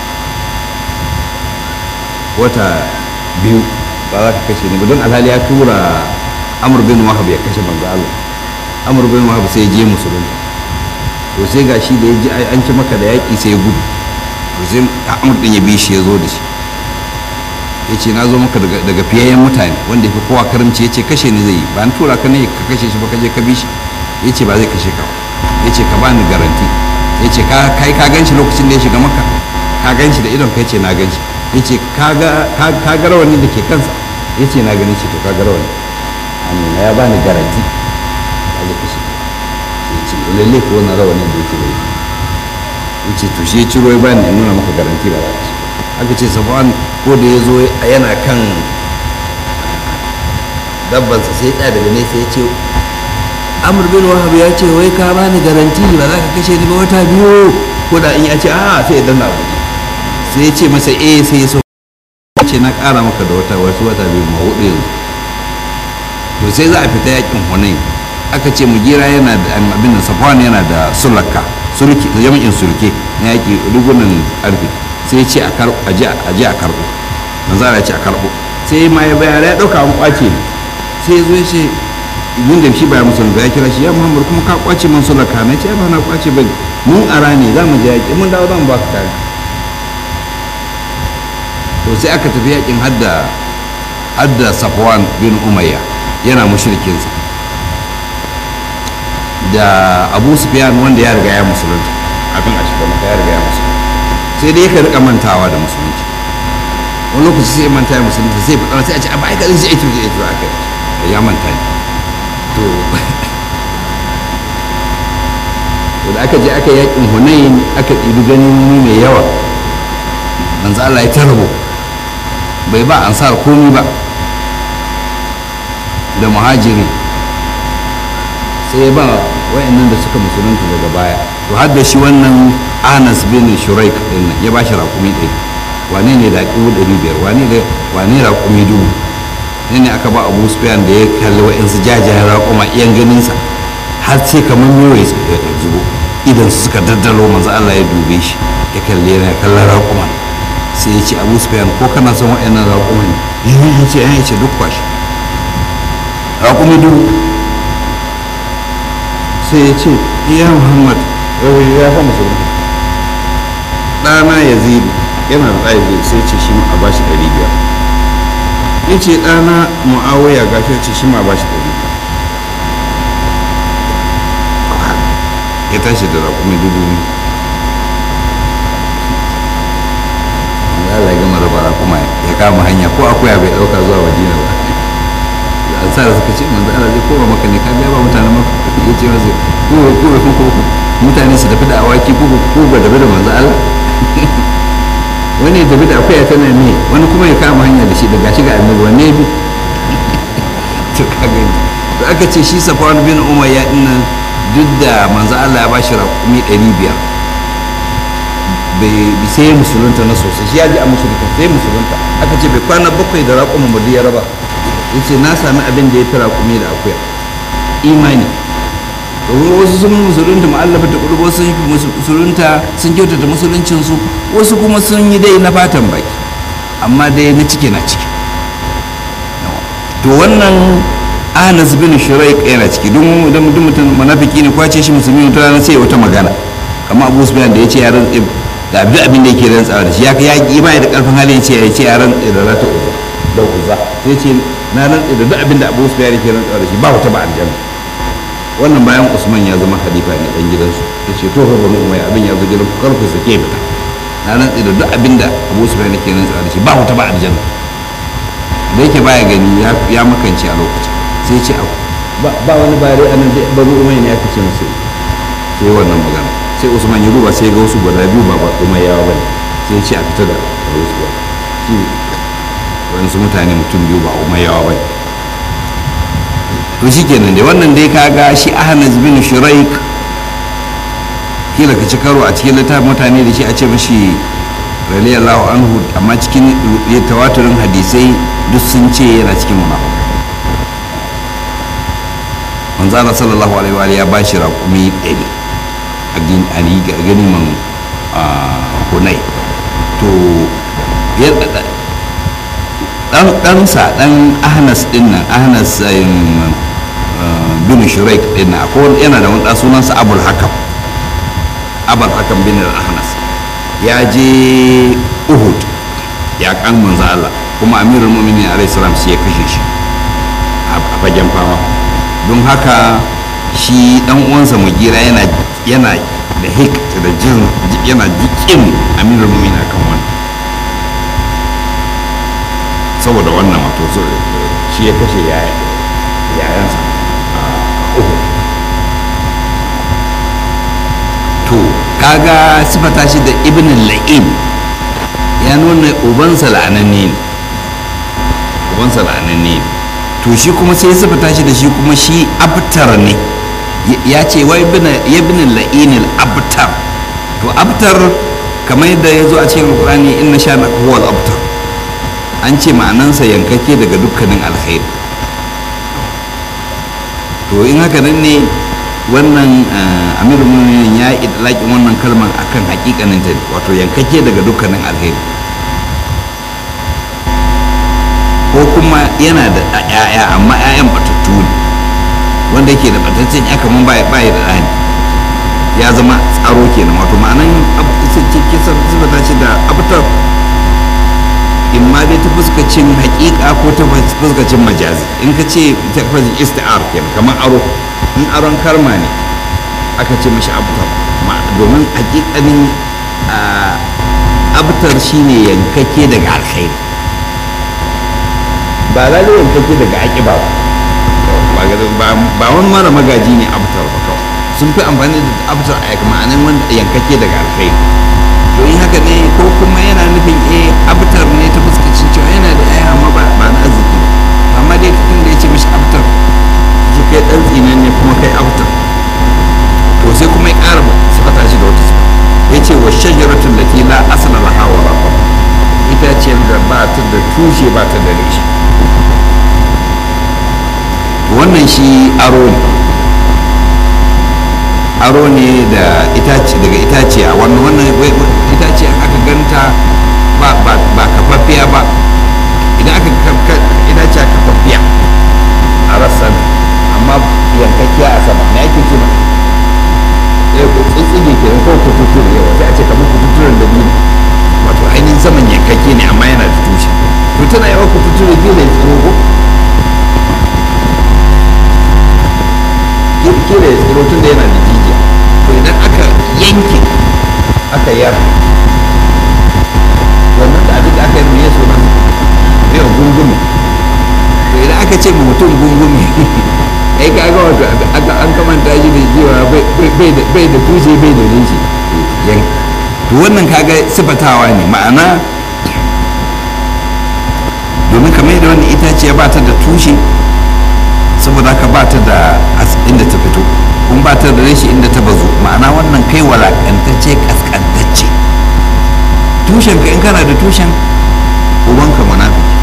[SPEAKER 1] wata biyu ba za ka kashe ni ba don alhali ya tura amur bin wahab ya kashe manzo Allah amur bin wahab sai ya je musulunta to sai ga shi da ya ji an ci maka da yaƙi sai ya gudu to sai amur din ya bi shi ya zo da shi ya ce na zo maka daga fiyayyen mutane wanda ya fi kowa karamci ya ce kashe ni zai yi ba ni tura ka ne ka kashe shi ba ka je ka bi shi ya ce ba zai kashe ka ba ya ce ka bani garanti ya ce kai ka gan shi lokacin da ya shiga maka ka gan shi da idon kai ce na gan shi ya ce ka ga rawani da ke kansa ya ce na gani ce to ka ga rawani amina ya bani garanti a zai kashe ya ce lalle ko wannan rawanin da yake bai ya ce to shi ya ciro ya bani ya nuna maka garanti ba za ka shi aka ce sabuwan ko da ya zo yana kan dabbansa sai ya daga nesa ya ce amur bin wahab ya ce wai ka bani garanti ba za ka kashe ni ba wata biyu ko da in ya ce a sai ya danna abu sai ya ce masa eh sai ya so ce na kara maka da wata wasu wata biyu ma hudu yanzu to sai za a fita yakin hunain aka ce mugira yana da abin da safwan yana da sulaka sulki jami'in sulke na yaki rigunan karfe sai ya ce a je a karbo manzo ya ce a karbo sai ma ya bayar ya dauka an kwace ne sai ya zo ya ce yin da shi baya musulun ya kira shi ya muhammad kuma ka kwace man sulaka na ce ba na kwace ba mun ara ne za mu je yaƙi mun dawo zan ba ka kare to sai aka tafi yaƙin hadda hadda safwan bin umayya yana mushrikinsa da abu sufyan wanda ya riga ya musulunta abin a shiga maka ya riga ya musulunta sai dai yakan rika mantawa da musulunci wani lokaci sai manta ya musulunta sai faɗa sai a ce a ba aika zai ce ito zai ito aka ya manta ne to da aka je aka yakin hunayin aka ɗibi ganin mai yawa manzo Allah ya tarbo bai ba ansar komi ba da muhajiri sai ba wayannan da suka musulunta daga baya to har da shi wannan anas bin shuraik din nan ya ba shi raƙumi ɗari wane ne da ƙiwu ɗari biyar wane ne wane raƙumi dubu ne ne aka ba abu sufyan da ya kalli wa'insu jajayen raƙuma iyan ganinsa har sai kamar mewa ya zubo idan su suka daddalo manzo Allah ya dube shi ya kalle yana kallon raƙuman sai ya ce abu sufyan ko kana son wa'annan raƙuman ne ya ce ya ce duk kwashi raƙumi dubu sai ya ce iya muhammad ya fa musulunta ɗana ya zidu yana da ɗaya zai sai ce shi a bashi ɗari biyar ya ce ɗana mu'awaya ga shi ce shi ma bashi ɗari biyar ya tashi da raƙumi dubu biyu Allah ya gama raba raƙuma ya kama hanya ko akuya bai ɗauka zuwa madina ba an sa da suka ce manzo Allah zai koma maka ne ka biya ba mutanen maka ya ce masa ko ko ko mutane su tafi da awaki ko ko ba tafi da manzo Allah wani ya tafi da akuya tana ne wani kuma ya kama hanya da shi daga shi ga annabi wanne bi to ka gani to aka ce shi Safwan bin Umayya dinnan duk da manzo Allah ya bashi raƙumi 500 bai sai ya musulunta na sosai shi ya ji a musulunta sai musulunta aka ce bai kwana bakwai da raƙumin mu ya raba yace na sami abin da ya fi raƙumi da akuya imani domin wasu sun musulunta ma'allafa ta ƙulub wasu sun musulunta sun kyautata musuluncinsu wasu kuma sun yi dai na fatan baki amma dai na ciki na ciki to wannan anas bin shuraik yana ciki don idan mutum mutum munafiki ne kwace shi musulmi wata rana sai wata magana kamar abu sufyan da ya ce ya rantse da abin abin da yake rantsawa da shi ya ya ki bai da karfin hali ya ce ya ce ya rantse da rata uza da uza sai ce na rantse da duk abin da abu sufyan yake rantsawa da shi ba wata ba aljanna wannan bayan usman ya zama halifa ne dan gidansu ya ce to banu umayya abin ya zo gidan ku kar ku sake fita na rantsi da duk abin da abu usman yake nan da shi ba wuta ba aljanna da yake baya gani ya makance a lokacin sai ya ce ba wani bare a nan da banu umayya ne aka ce masa sai wannan magana sai usman ya duba sai ya ga wasu guda biyu ba umayyawa ba ne sai ya ce a fita da wasu shi wani mutane mutum biyu ba umayyawa ba ne to shi kenan dai wannan dai kaga shi ahnaz bin shuraik kila ka ci karo a cikin littafin mutane da shi a ce mashi radiyallahu anhu amma cikin tawaturin hadisai duk sun ce yana cikin munafiq manzo Allah sallallahu alaihi wa ya bashi raƙumi ɗari a gani man hunai to ɗansa ɗan ahnas ɗin nan ahnas bin shuraik din na akwai yana da wani sunansa abul hakam abul hakam bin ahnas ya je uhud ya kan manzo Allah kuma amirul mu'minin alayhi salam sai ya kashe shi a fagen fama don haka shi dan uwansa mugira yana yana da hik da jin yana jikin amirul mu'minin kan wannan saboda wannan wato shi ya kashe yayansa to kaga sifata shi da ibn la'in ya nuna ubansa la'ananne ne ubansa la'ananne ne to shi kuma sai sifata shi da shi kuma shi abtar ne ya ce wa ibn la'in abtar to abtar kamar yadda ya zo a cikin alkurani inna sha na huwa abtar an ce ma'anansa yankake daga dukkanin alkhairi to in haka nan ne wannan amirul mu'minin ya yi idlaƙin wannan kalmar akan hakikanin ta wato yankake daga dukkanin alheri ko kuma yana da ƴaƴa amma ƴaƴan batattu ne wanda yake da bataccen ya kaman ba ya da ɗani ya zama tsaro kenan wato ma'anan kisar zuba ce da abutar in ma dai ta fuskacin hakika ko ta fuskacin majazi in ka ce ta fuskacin isti'ar kenan kamar aro in aron karma ne aka ce mashi abtar domin hakikanin abtar shine yankake daga alkhairi ba lalai yankake daga aƙiba ba ba wani mara magaji ne abtar ba kawai sun fi amfani da abtar a ma'anin wanda yankake daga alkhairi to in haka ne ko kuma yana nufin eh abtar ne ta fuskacin cewa yana da yaya amma ba na arziki ba amma dai tun da ya ce mashi abtar shi kai dan tsinan ne kuma kai abtar to sai kuma ya ƙara suka tashi da wata ya ce wa shajaratun da la asala laha wa rafa ita ce da ba ta da tushe ba ta da reshe wannan shi aro ne aro ne da itace daga itace a wannan wannan itace aka ganta ba ba ba kafaffiya ba idan aka itace a kafaffiya a rassan amma yankakkiya a sama me ake ce ba ya ko tsitsige ke ko kututture yawa sai a ce kamar kututturen da biyu wato ainihin saman yankakke ne amma yana da tushe to tana yawa kututture biyu ne tsiro ko kila ya tsiro tun da yana da jijiya to idan aka yanke aka yar wannan da abin da aka yi mai yaso nan yau gungume to idan aka ce ma mutum gungume ai ka ga wato aka an kamanta shi da cewa bai da tushe bai da rinshi to wannan kaga sifatawa ne ma'ana domin kamar yadda wannan itaciya ba ta da tushe saboda haka ba ta da inda ta fito kun ba ta da rashi inda ta bazu ma'ana wannan kai walakantacce kaskantacce tushen ka in kana da tushen ubanka munafiki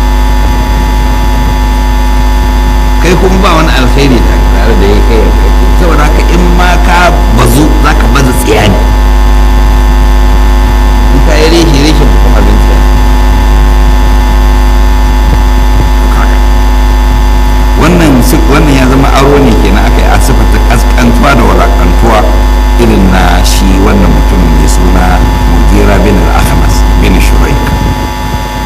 [SPEAKER 1] kai kuma ba wani alkhairi da tare da ya kai yankaki saboda haka in ma ka bazu za ka baza tsiya ne in ka yi reshe reshe kuma abin tsiya wannan wannan ya zama aro ne kenan aka yi a sifata kaskantuwa da walakantuwa irin na shi wannan mutum mai suna mugira bin al-ahmas bin shuraik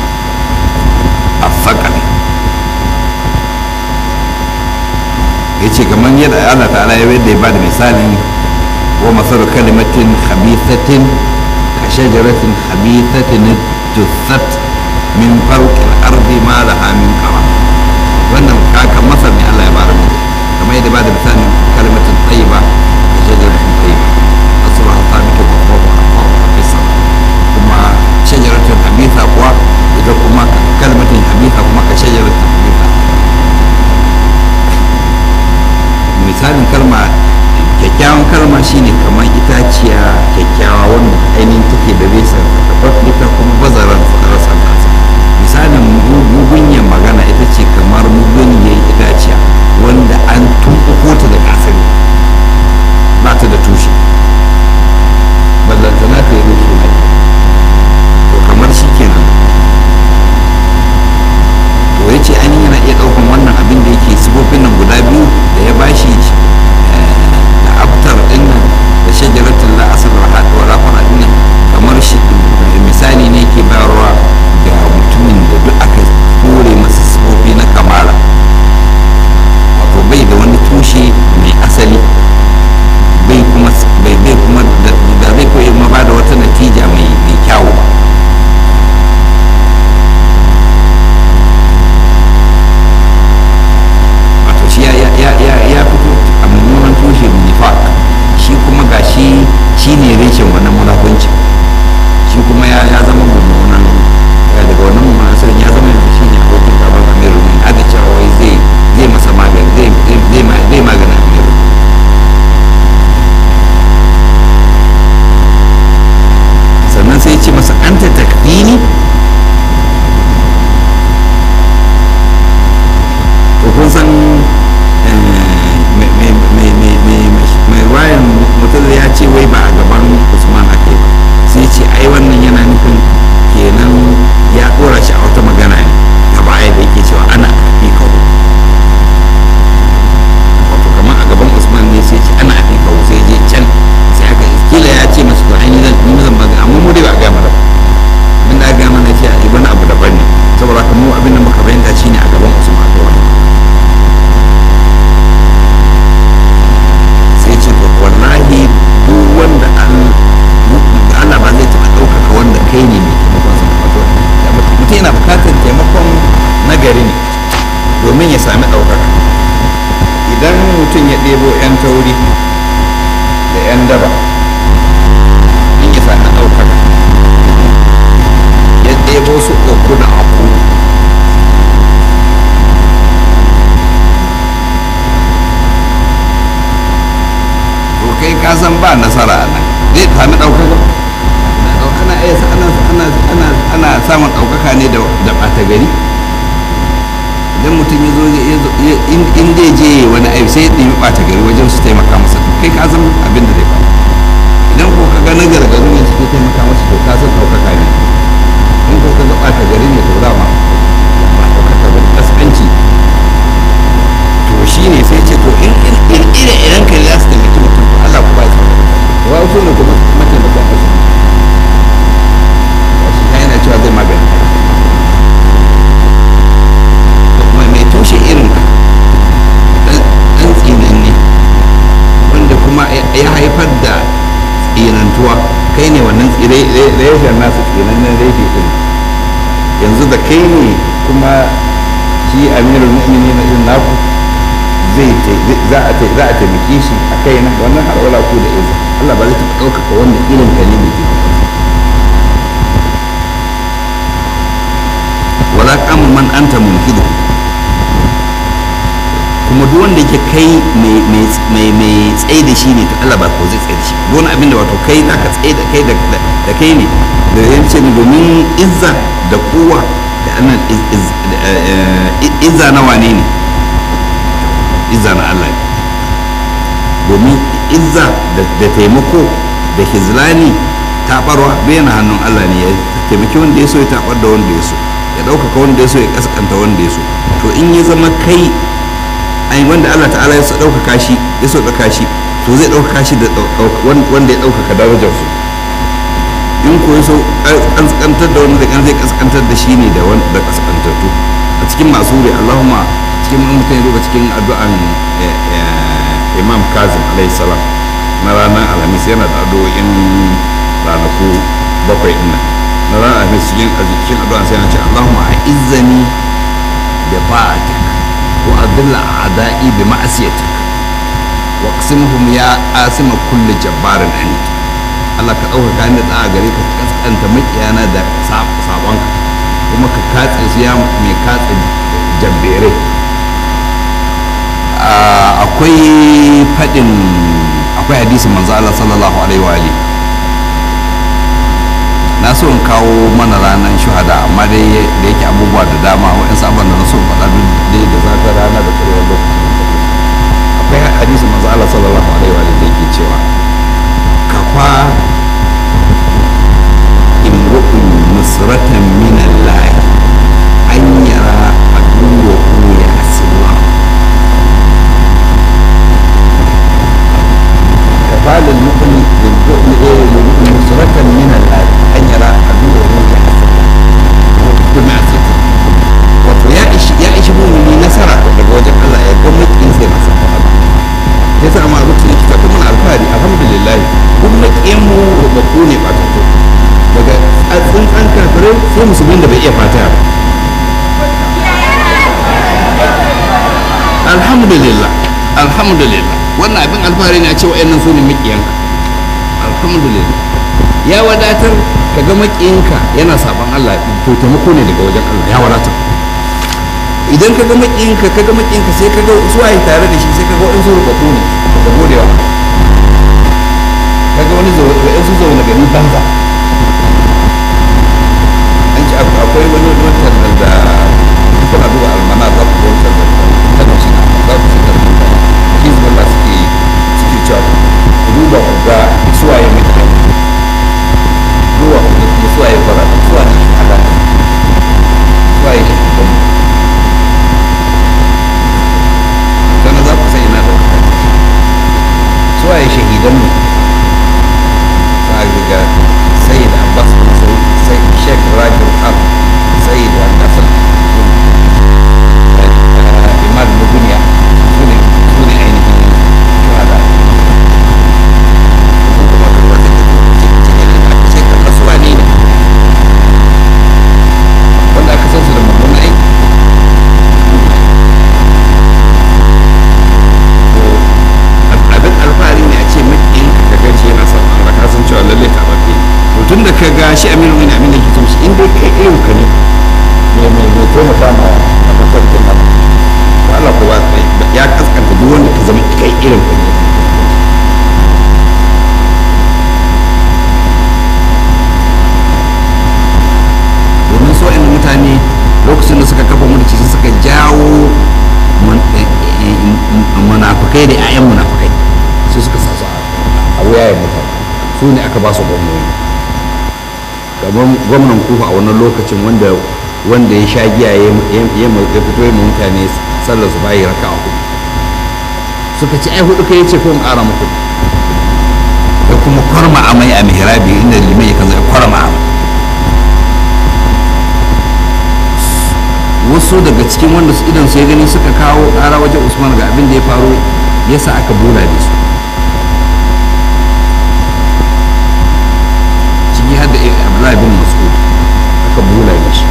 [SPEAKER 1] a fakali ya ce kamar yadda Allah ta'ala ya yadda ya bada misalin wa masaru kalimatin khabithatin ka shajaratin khabithatin juthat min farqil ardi ma laha min qara wannan kaka masar ne Allah ya bada mu kamar yadda bada misalin kalimatin tayyiba ka shajaratin tayyiba asluha thabitu wa huwa fisa kuma shajaratin habitha kuwa ita kuma kalmatin habitha kuma ka shajaratin habitha misalin kalma kyakkyawan kalma shine kamar itaciya kyakkyawa wanda ainihin take da resa ita kuma bazaran rasa nasa misalin mugunyar magana ita ce kamar mugunyar itaciya wanda an tumɓuko ta da asali ba ta da tushe ballantana ta yi rushe na to kamar shi kenan to ya ce ainihin yana iya ɗaukan wannan abin da yake sifofin nan guda biyu da ya bashi da abtar ɗin nan da shajaratul la asal wa rafana ɗin nan kamar shi misali ne ke bayarwa ga mutumin da duk aka kore masa sifofi na kamala wato bai da wani tushe mai asali bai kuma bai bai kuma da zai koyi ma ba da wata natija mai mai kyawu ba wato shi ya ya ya ya ya fito a mummunan tushe nifaq shi kuma ga shi shi ne reshen wannan munafunci shi kuma ya ya zama mummunan ya daga wannan mummunan asirin ya zama yanzu shi ne abokin gaban amirul mu'minin aka cewa wai zai zai masa magani zai zai zai magana amirul sannan sai ce masa anta takfini to kun san mai wayan mutum ya ce wai ba a gaban usman ake ba sai ce ai wannan yana nufin kenan ya dora shi a wata magana ne ta baya da yake cewa ana fi kawo wato kamar a gaban usman ne sai ce ana fi kawo sai je can sai aka kila ya ce masu to ainihin zan ni zan magana amma mu dai ba a gaya mana abin da aka gaya mana ce a wani abu daban ne saboda haka mu abin da muka fahimta shine a gaban usman aka wani sai ce to wallahi duk wanda an Allah ba zai taɓa ɗaukaka wanda kai ne mai taimakon sa wato mutum yana bukatar taimakon nagari ne domin ya sami ɗaukaka idan mutum ya ɗebo 'yan tauri da 'yan daba in ya sami ɗaukaka ya ɗebo su uku da aku to kai ka san ba nasara a nan zai sami ɗaukaka ana iya ana ana ana ana samun ɗaukaka ne da da ɓata gari idan mutum ya zo in zai je wani aiki sai ya ɗimi ɓata gari wajen su taimaka masa to kai ka san abin da zai faru idan ko ka ga na gargaru ne suke taimaka masa to ka san ɗaukaka ne in ko ka ga ɓata gari ne to dama ba ɗaukaka ba kaskanci to shi ne sai ce to in ire iren ka za su taimaki mutum to Allah ku ba ya tsaro wa su ne kuma mataimakan wasu shi ya yana cewa zai magani da kuma mai tushe irin ka ɗan tsinan ne wanda kuma ya haifar da tsinantuwa kai ne wannan reshen nasu tsinannen reshe ɗin yanzu da kai ne kuma shi amirul mu'mini na irin naku zai za a taimake shi a kai na wannan har wala ku da izini Allah ba zai taɓa ɗaukaka wanda irin ka ne mai wala kama man anta munkidu kuma duk wanda yake kai mai tsaye da shi ne to Allah ba ko zai tsaye da shi duk wani abin da wato kai za ka tsaye da kai da kai ne da yance ne domin izza da kowa da annan izza na wane ne izza na Allah ne domin izza da taimako da hizlani taɓarwa yana hannun Allah ne ya taimaki wanda ya so ya taɓar da wanda ya so ya ɗaukaka wanda ya so ya ƙasƙanta wanda ya so to in ya zama kai ai wanda Allah ta'ala ya so ɗaukaka shi ya so ɗauka shi to zai ɗaukaka shi da wanda ya ɗaukaka darajar su in ko ya so ƙasƙantar da wanda zai ƙasƙantar da shi ne da wanda ƙasƙantattu a cikin masu wuri Allahumma cikin mutum ya duba cikin addu'an imam kazim alayhi salam na ranar alhamis yana da addu'o'in ranaku bakwai din nan na ranar alhamis cikin cikin addu'an sai yana ce allahumma a'izzani bi ta'atik wa adilla a'da'i bi ma'asiyatik wa qsimhum ya asima kulli jabbarin anid Allah ka ɗaukaka ni da gare ka kaskanta makiyana da sabonka kuma ka katse su ya mai katse jabberai akwai faɗin akwai hadisin manzo Allah sallallahu alaihi wa ali na so in kawo mana ranar shuhada amma dai da yake abubuwa da dama wa'in sabon da na so faɗa duk dai da zafin rana da tsarewar lokacin akwai hadisin manzo Allah sallallahu alaihi wa ali da yake cewa kafa imru'un nusratan min Allah an yara aduwahu ya asilla كفال المؤمن للمؤمن نصرة من الله أن يرى عدوه يحسن بمعصيته wato ya ishi ya ishi mumini nasara daga wajen Allah ya ga mukin sai masa ya sa ma zuciya ki ta kuma alfahari alhamdulillah kun makiyan mu rubabbu ne ba ta daga tsuntsan kafirai sai musulmin da bai iya fata ba alhamdulillah alhamdulillah wannan abin alfahari ne a ce wa'annan su ne makiyanka alhamdulillah ya wadatar ka ga makiyinka yana saban Allah to taimako ne daga wajen Allah ya wadatar idan ka ga makiyinka ka ga makiyinka sai ka ga su waye tare da shi sai ka ga wa'ansu rubabu ne da godewa ka ga wani wa'ansu zaune gari banza an ci akwai wani wani da kuna duba almana za ku ga wani da ta shi na za ku shi da hizbullah suke suke cewa duba ku ga suwaye mutane duba ku ga kuma suwaye fara suwaye shahada suwaye shahidan sannan za ku san ina da suwaye shahidan mu za a ga sayyid abbas sai sheikh rajul har sayyid wa kasar imam duniya su ne su ne ainihin shuhada kuma ka wata cikin aka ce kan rasuwa ne ne wanda aka san su da mummunan aiki abin alfahari ne a ce makiyin ka gan shi yana son Allah ka san cewa lalle ta bace to tun da ka ga shi aminu min amin da ke son shi in dai kai irin ka ne mai mai mai taimaka ma a mafarkin nan Allah ko ba ya kaskanta duk wanda ka zama kai irin ka ne domin so in mutane lokacin da suka kafa mulki sai suka jawo munafukai da 'ya'yan munafukai sai suka sa su a wuyayen mutane su ne aka ba su gwamnoni kamar gwamnan kufa a wannan lokacin wanda wanda ya sha giya ya fito ya mutane sallar su bayi raka a hudu suka ce ai hudu kai ce ko in ƙara muku da kuma kwarma amai a mihrabi inda limai yakan zai kwarma amai wasu daga cikin wanda su idan su ya gani suka kawo ƙara wajen usman ga abin da ya faru yasa aka bula da su ciki har da abdullahi bin mas'ud aka bula da shi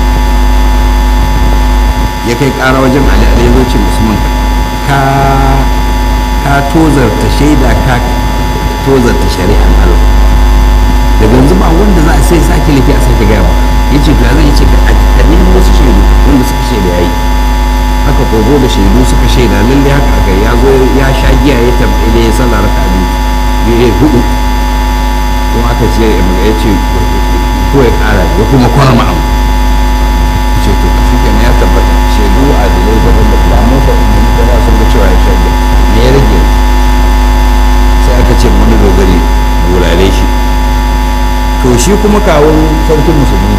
[SPEAKER 1] ya kai ƙara wajen ali ali zo ce usman ka ka tozarta shaida ka tozarta shari'an Allah daga yanzu ba wanda za a sai sake laifi a sake gaya maka ya ce to ya zai ce ka a nemo wasu shaidu wanda suka shaida ya yi haka ko zo da shaidu suka shaida lalle haka aka ya zo ya sha giya ya tabbata ya sallah raka biyu ya hudu kuma aka ce ya ce ko ya kara ya kuma kwarma abu ce to shi kenan ya tabbata shaidu a dalilai daban da ba mu da ba sun ga cewa ya sha giya me ya rage sai aka ce wani dogari bulale shi to shi kuma kawun sarkin musulmi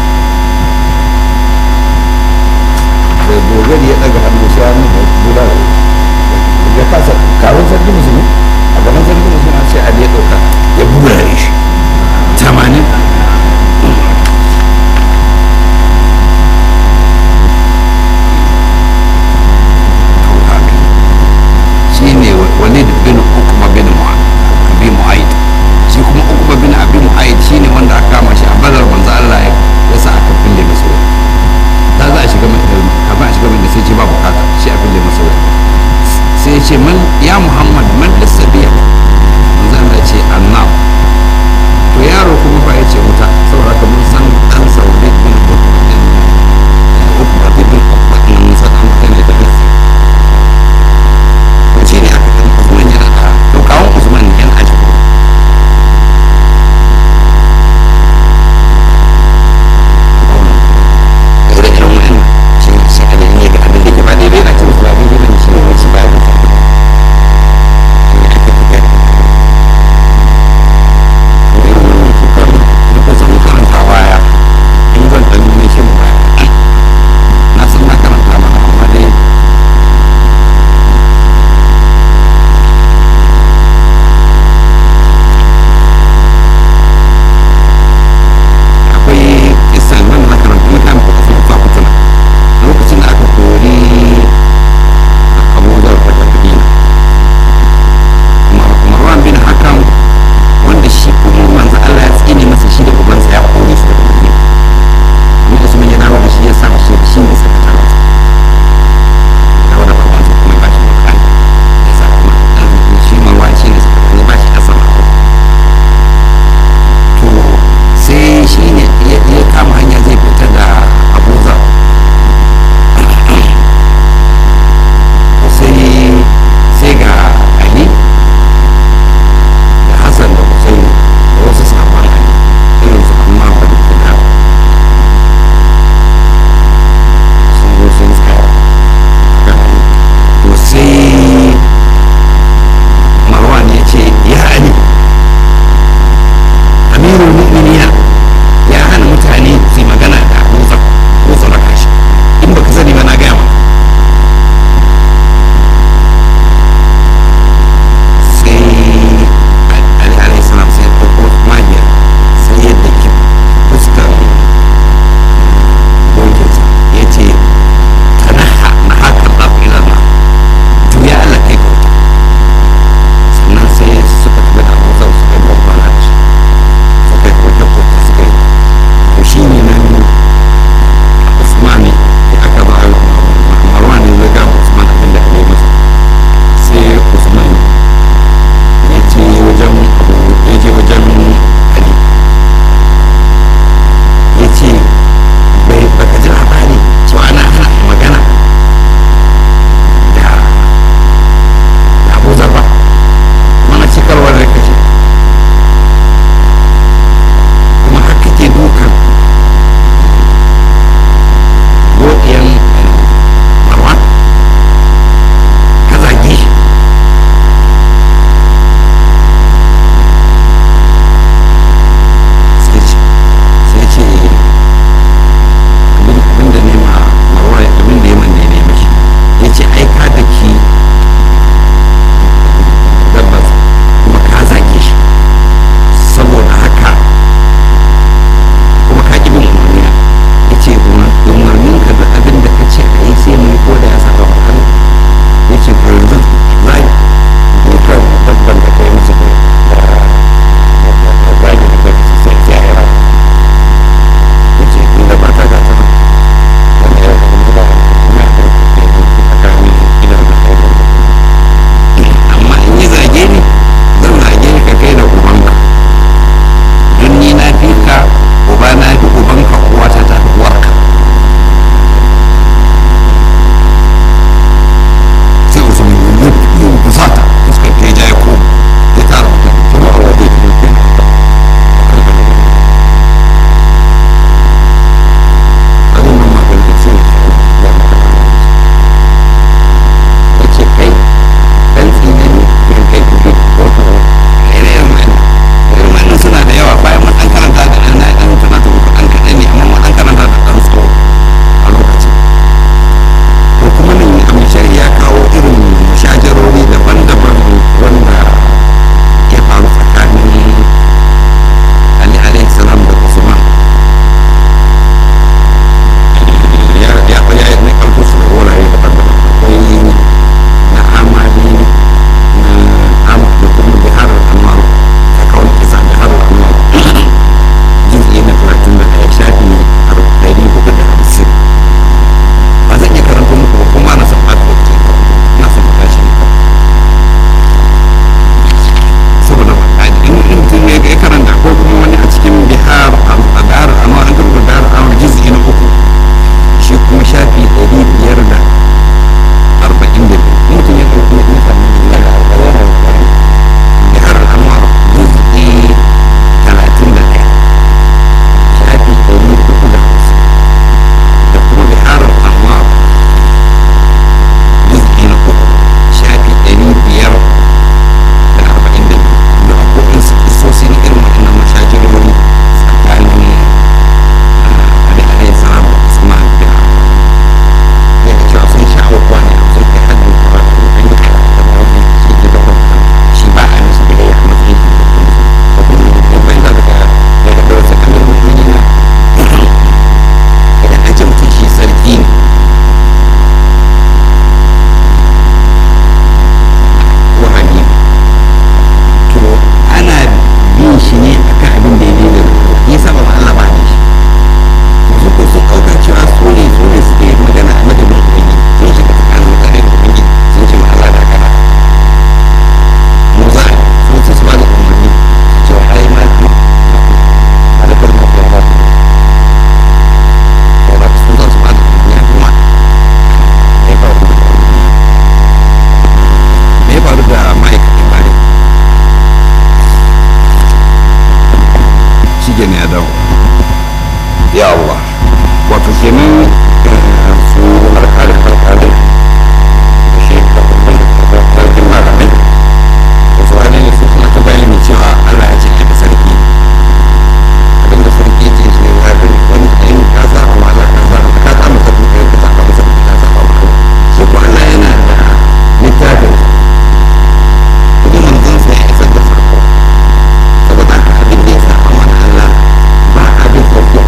[SPEAKER 1] da dogari ya daga hannu sai hannu da bulale ya kasa kawun sarkin musulmi a gaban sarkin musulmi a ce ali ya dauka ya bulale shi tamanin ya Allah wato kenan su alƙalin alƙalin da shi sarkin malamai da su wani ne su suna ta bayani cewa Allah ya ce da sarki abinda sarki ce shi ne ya fi wani in ka sa a mala ka sa ka sa masa duka ka sa masa duka ka sa masa shi ko Allah yana da littafin kuma manzon sai ya isar da sako saboda haka abin da ya sa a mana Allah ba abin sauki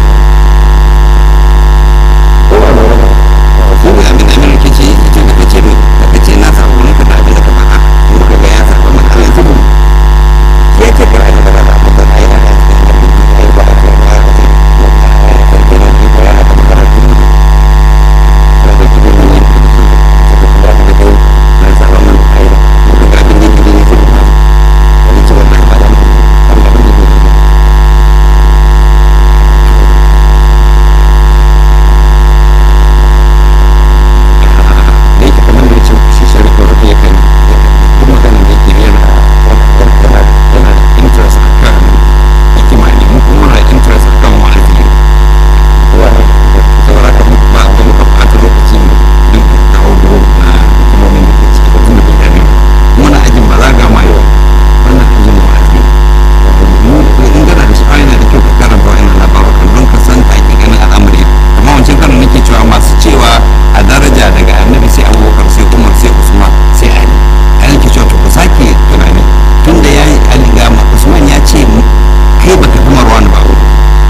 [SPEAKER 1] ko ba da wani shi ne abin da mai rikici ita da kace da kace na samu wani kada abin da ka faɗa kuma ka ga ya sa mana Allah zubu ya ce kira ina da ba mu da ai ai ai ba ka ba ka ce ya ya ce kira ni ko ya ka magana ki da da ki ne ni da da da da na sa ba mun ai da mu ga abin da ki ne sai ba wani ce wannan ba da mu an ga abin da ki ne da yake kamar da ce shi shari'a wata ya kan kuma ganin da yake yana yana yana da interest a kan hikima ne mu kuma muna da interest a kan wa'azi wani saboda ka ba ba muka ɓata lokaci mu don ka kawo duro na hikimomin da ke ciki ba tun da bai dame mu muna ajin balaga ma yau wannan ajin wa'azi mu in gana da sha'awa yana da kyau ka karanta wa'annan labarukan don ka san hakikanin al'amari kamar wancan karin nake cewa masu cewa a daraja daga annabi sai abubakar sai umar sai usman sai ali ali ke cewa to ku sake tunani tun da ya yi ali ga usman ya ce kai baka fi marwan ba wuri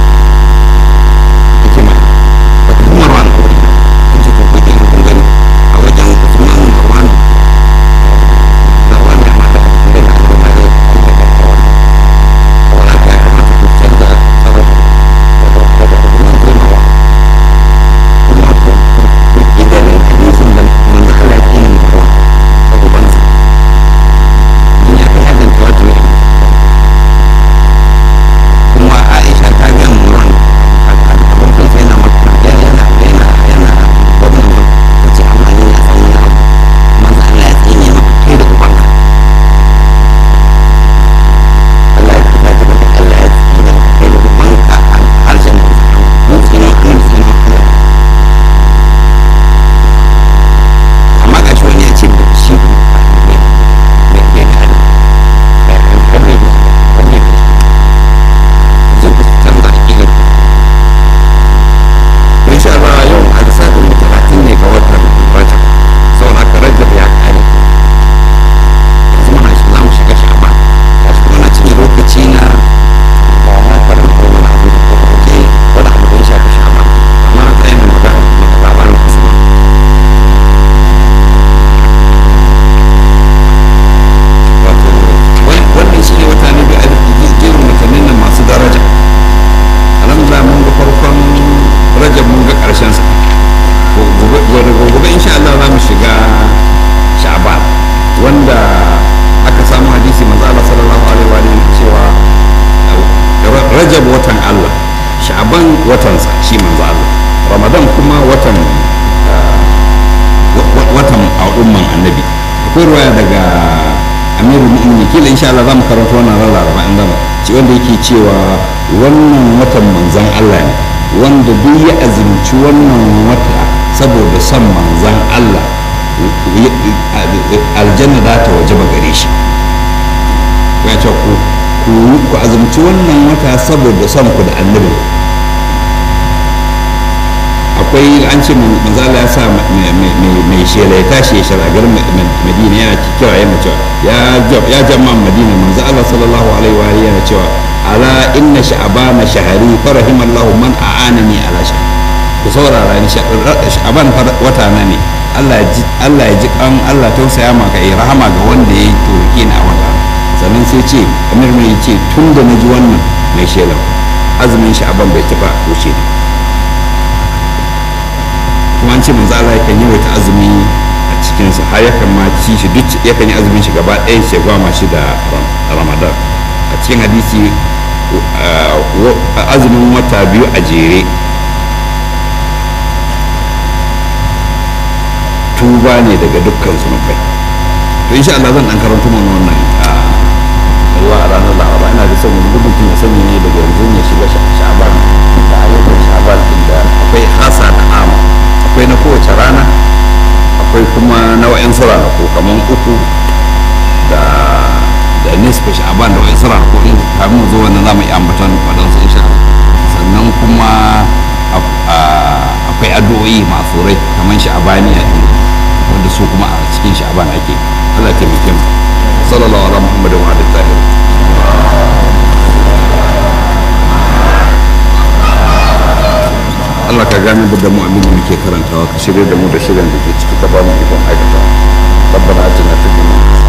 [SPEAKER 1] yake ma baka fi marwan ba wuri kun ce to ku ke kun gani a wajen usman marwan marwan ya mata da na al'umma zai kuma da kawai saboda haka ya kamata ku canza sabon daga usman sai marwan kuma ku idan hadisin da manzo Allah ya yi wa ubansa din ya kai hadin tawatur kuma Aisha ta ga Muran abin da sai na maka yana yana yana wannan ba ce amma ni na san wani abu manzo Allah ya tsine maka kai da ubanka Allah ya kita ta da Allah ya tsine maka kai da ubanka a harshen mun tsine mun tsine Allah amma ga shi wani ya ce da shi ne ne ne hali wani ne wani ne zai ku canza aƙidar ku insha Allah yau a lissafin mu talatin ne ga watan rajab sau na rajab ya kare yanzu muna shi za mu shiga sha'ban ya shi muna cikin lokaci na ba na farin ko wani abu da ko ke wani abu da ya shafi sha'ban amma a tsayin magana daga labarin kusurwa wato wannan shi ne wata ne bi a jerin watannin nan masu daraja alhamdulillah mun ga farkon rajab mun ga karshen sa gobe gobe insha Allah za mu shiga sha'ban wanda aka samu hadisi manzo Allah sallallahu alaihi wa alihi cewa rajab watan Allah sha'ban watan sa shi manzo Allah ramadan kuma watan watan al'umman annabi akwai ruwaya daga amiru mu'mini kila insha Allah za mu karanta wannan ran laraba in gama ci wanda yake cewa wannan watan manzan Allah ne wanda duk ya azumci wannan wata saboda son manzan Allah aljanna za ta waje ba gare shi ya ce ku ku azumci wannan wata saboda son ku da annabi akwai an ce manzala ya sa mai shela ya tashi ya sharagar madina yana kira yana cewa ya jama madina manzo Allah sallallahu alaihi wa alihi yana cewa ala inna sha'bana shahari farahimallahu man a'anani ala sha ku saurara ni sha'ban wata na ne Allah ya ji Allah ya ji kan Allah tausaya maka yi rahama ga wanda ya turke ni a wata sannan sai ce amir mai ce tun da na ji wannan mai shela azumin sha'ban bai taba wuce ni kuma an ce manzo Allah yakan yawaita azumi a cikinsa har yakan ma ci shi duk yakan yi azumin shi gaba ɗayan shi gwama shi da ramadan a cikin hadisi azumin wata biyu a jere tuba ne daga dukkan zunubai to insha Allah zan dan karanta mana wannan ruwa a ranar laraba ina da son wani mutum ya sani ne daga yanzu ya shiga sha'aban da ayyukan sha'aban ma'asurai kamar sha'abaniya ne wanda su kuma a cikin sha'aban ake Allah taimake mu sallallahu ala muhammadu wa alihi tahir Allah ka gane da mu abin da muke karantawa ka shirya da mu da shirin da ke ciki ka ba mu ikon aikata ربنا اتنا في الدنيا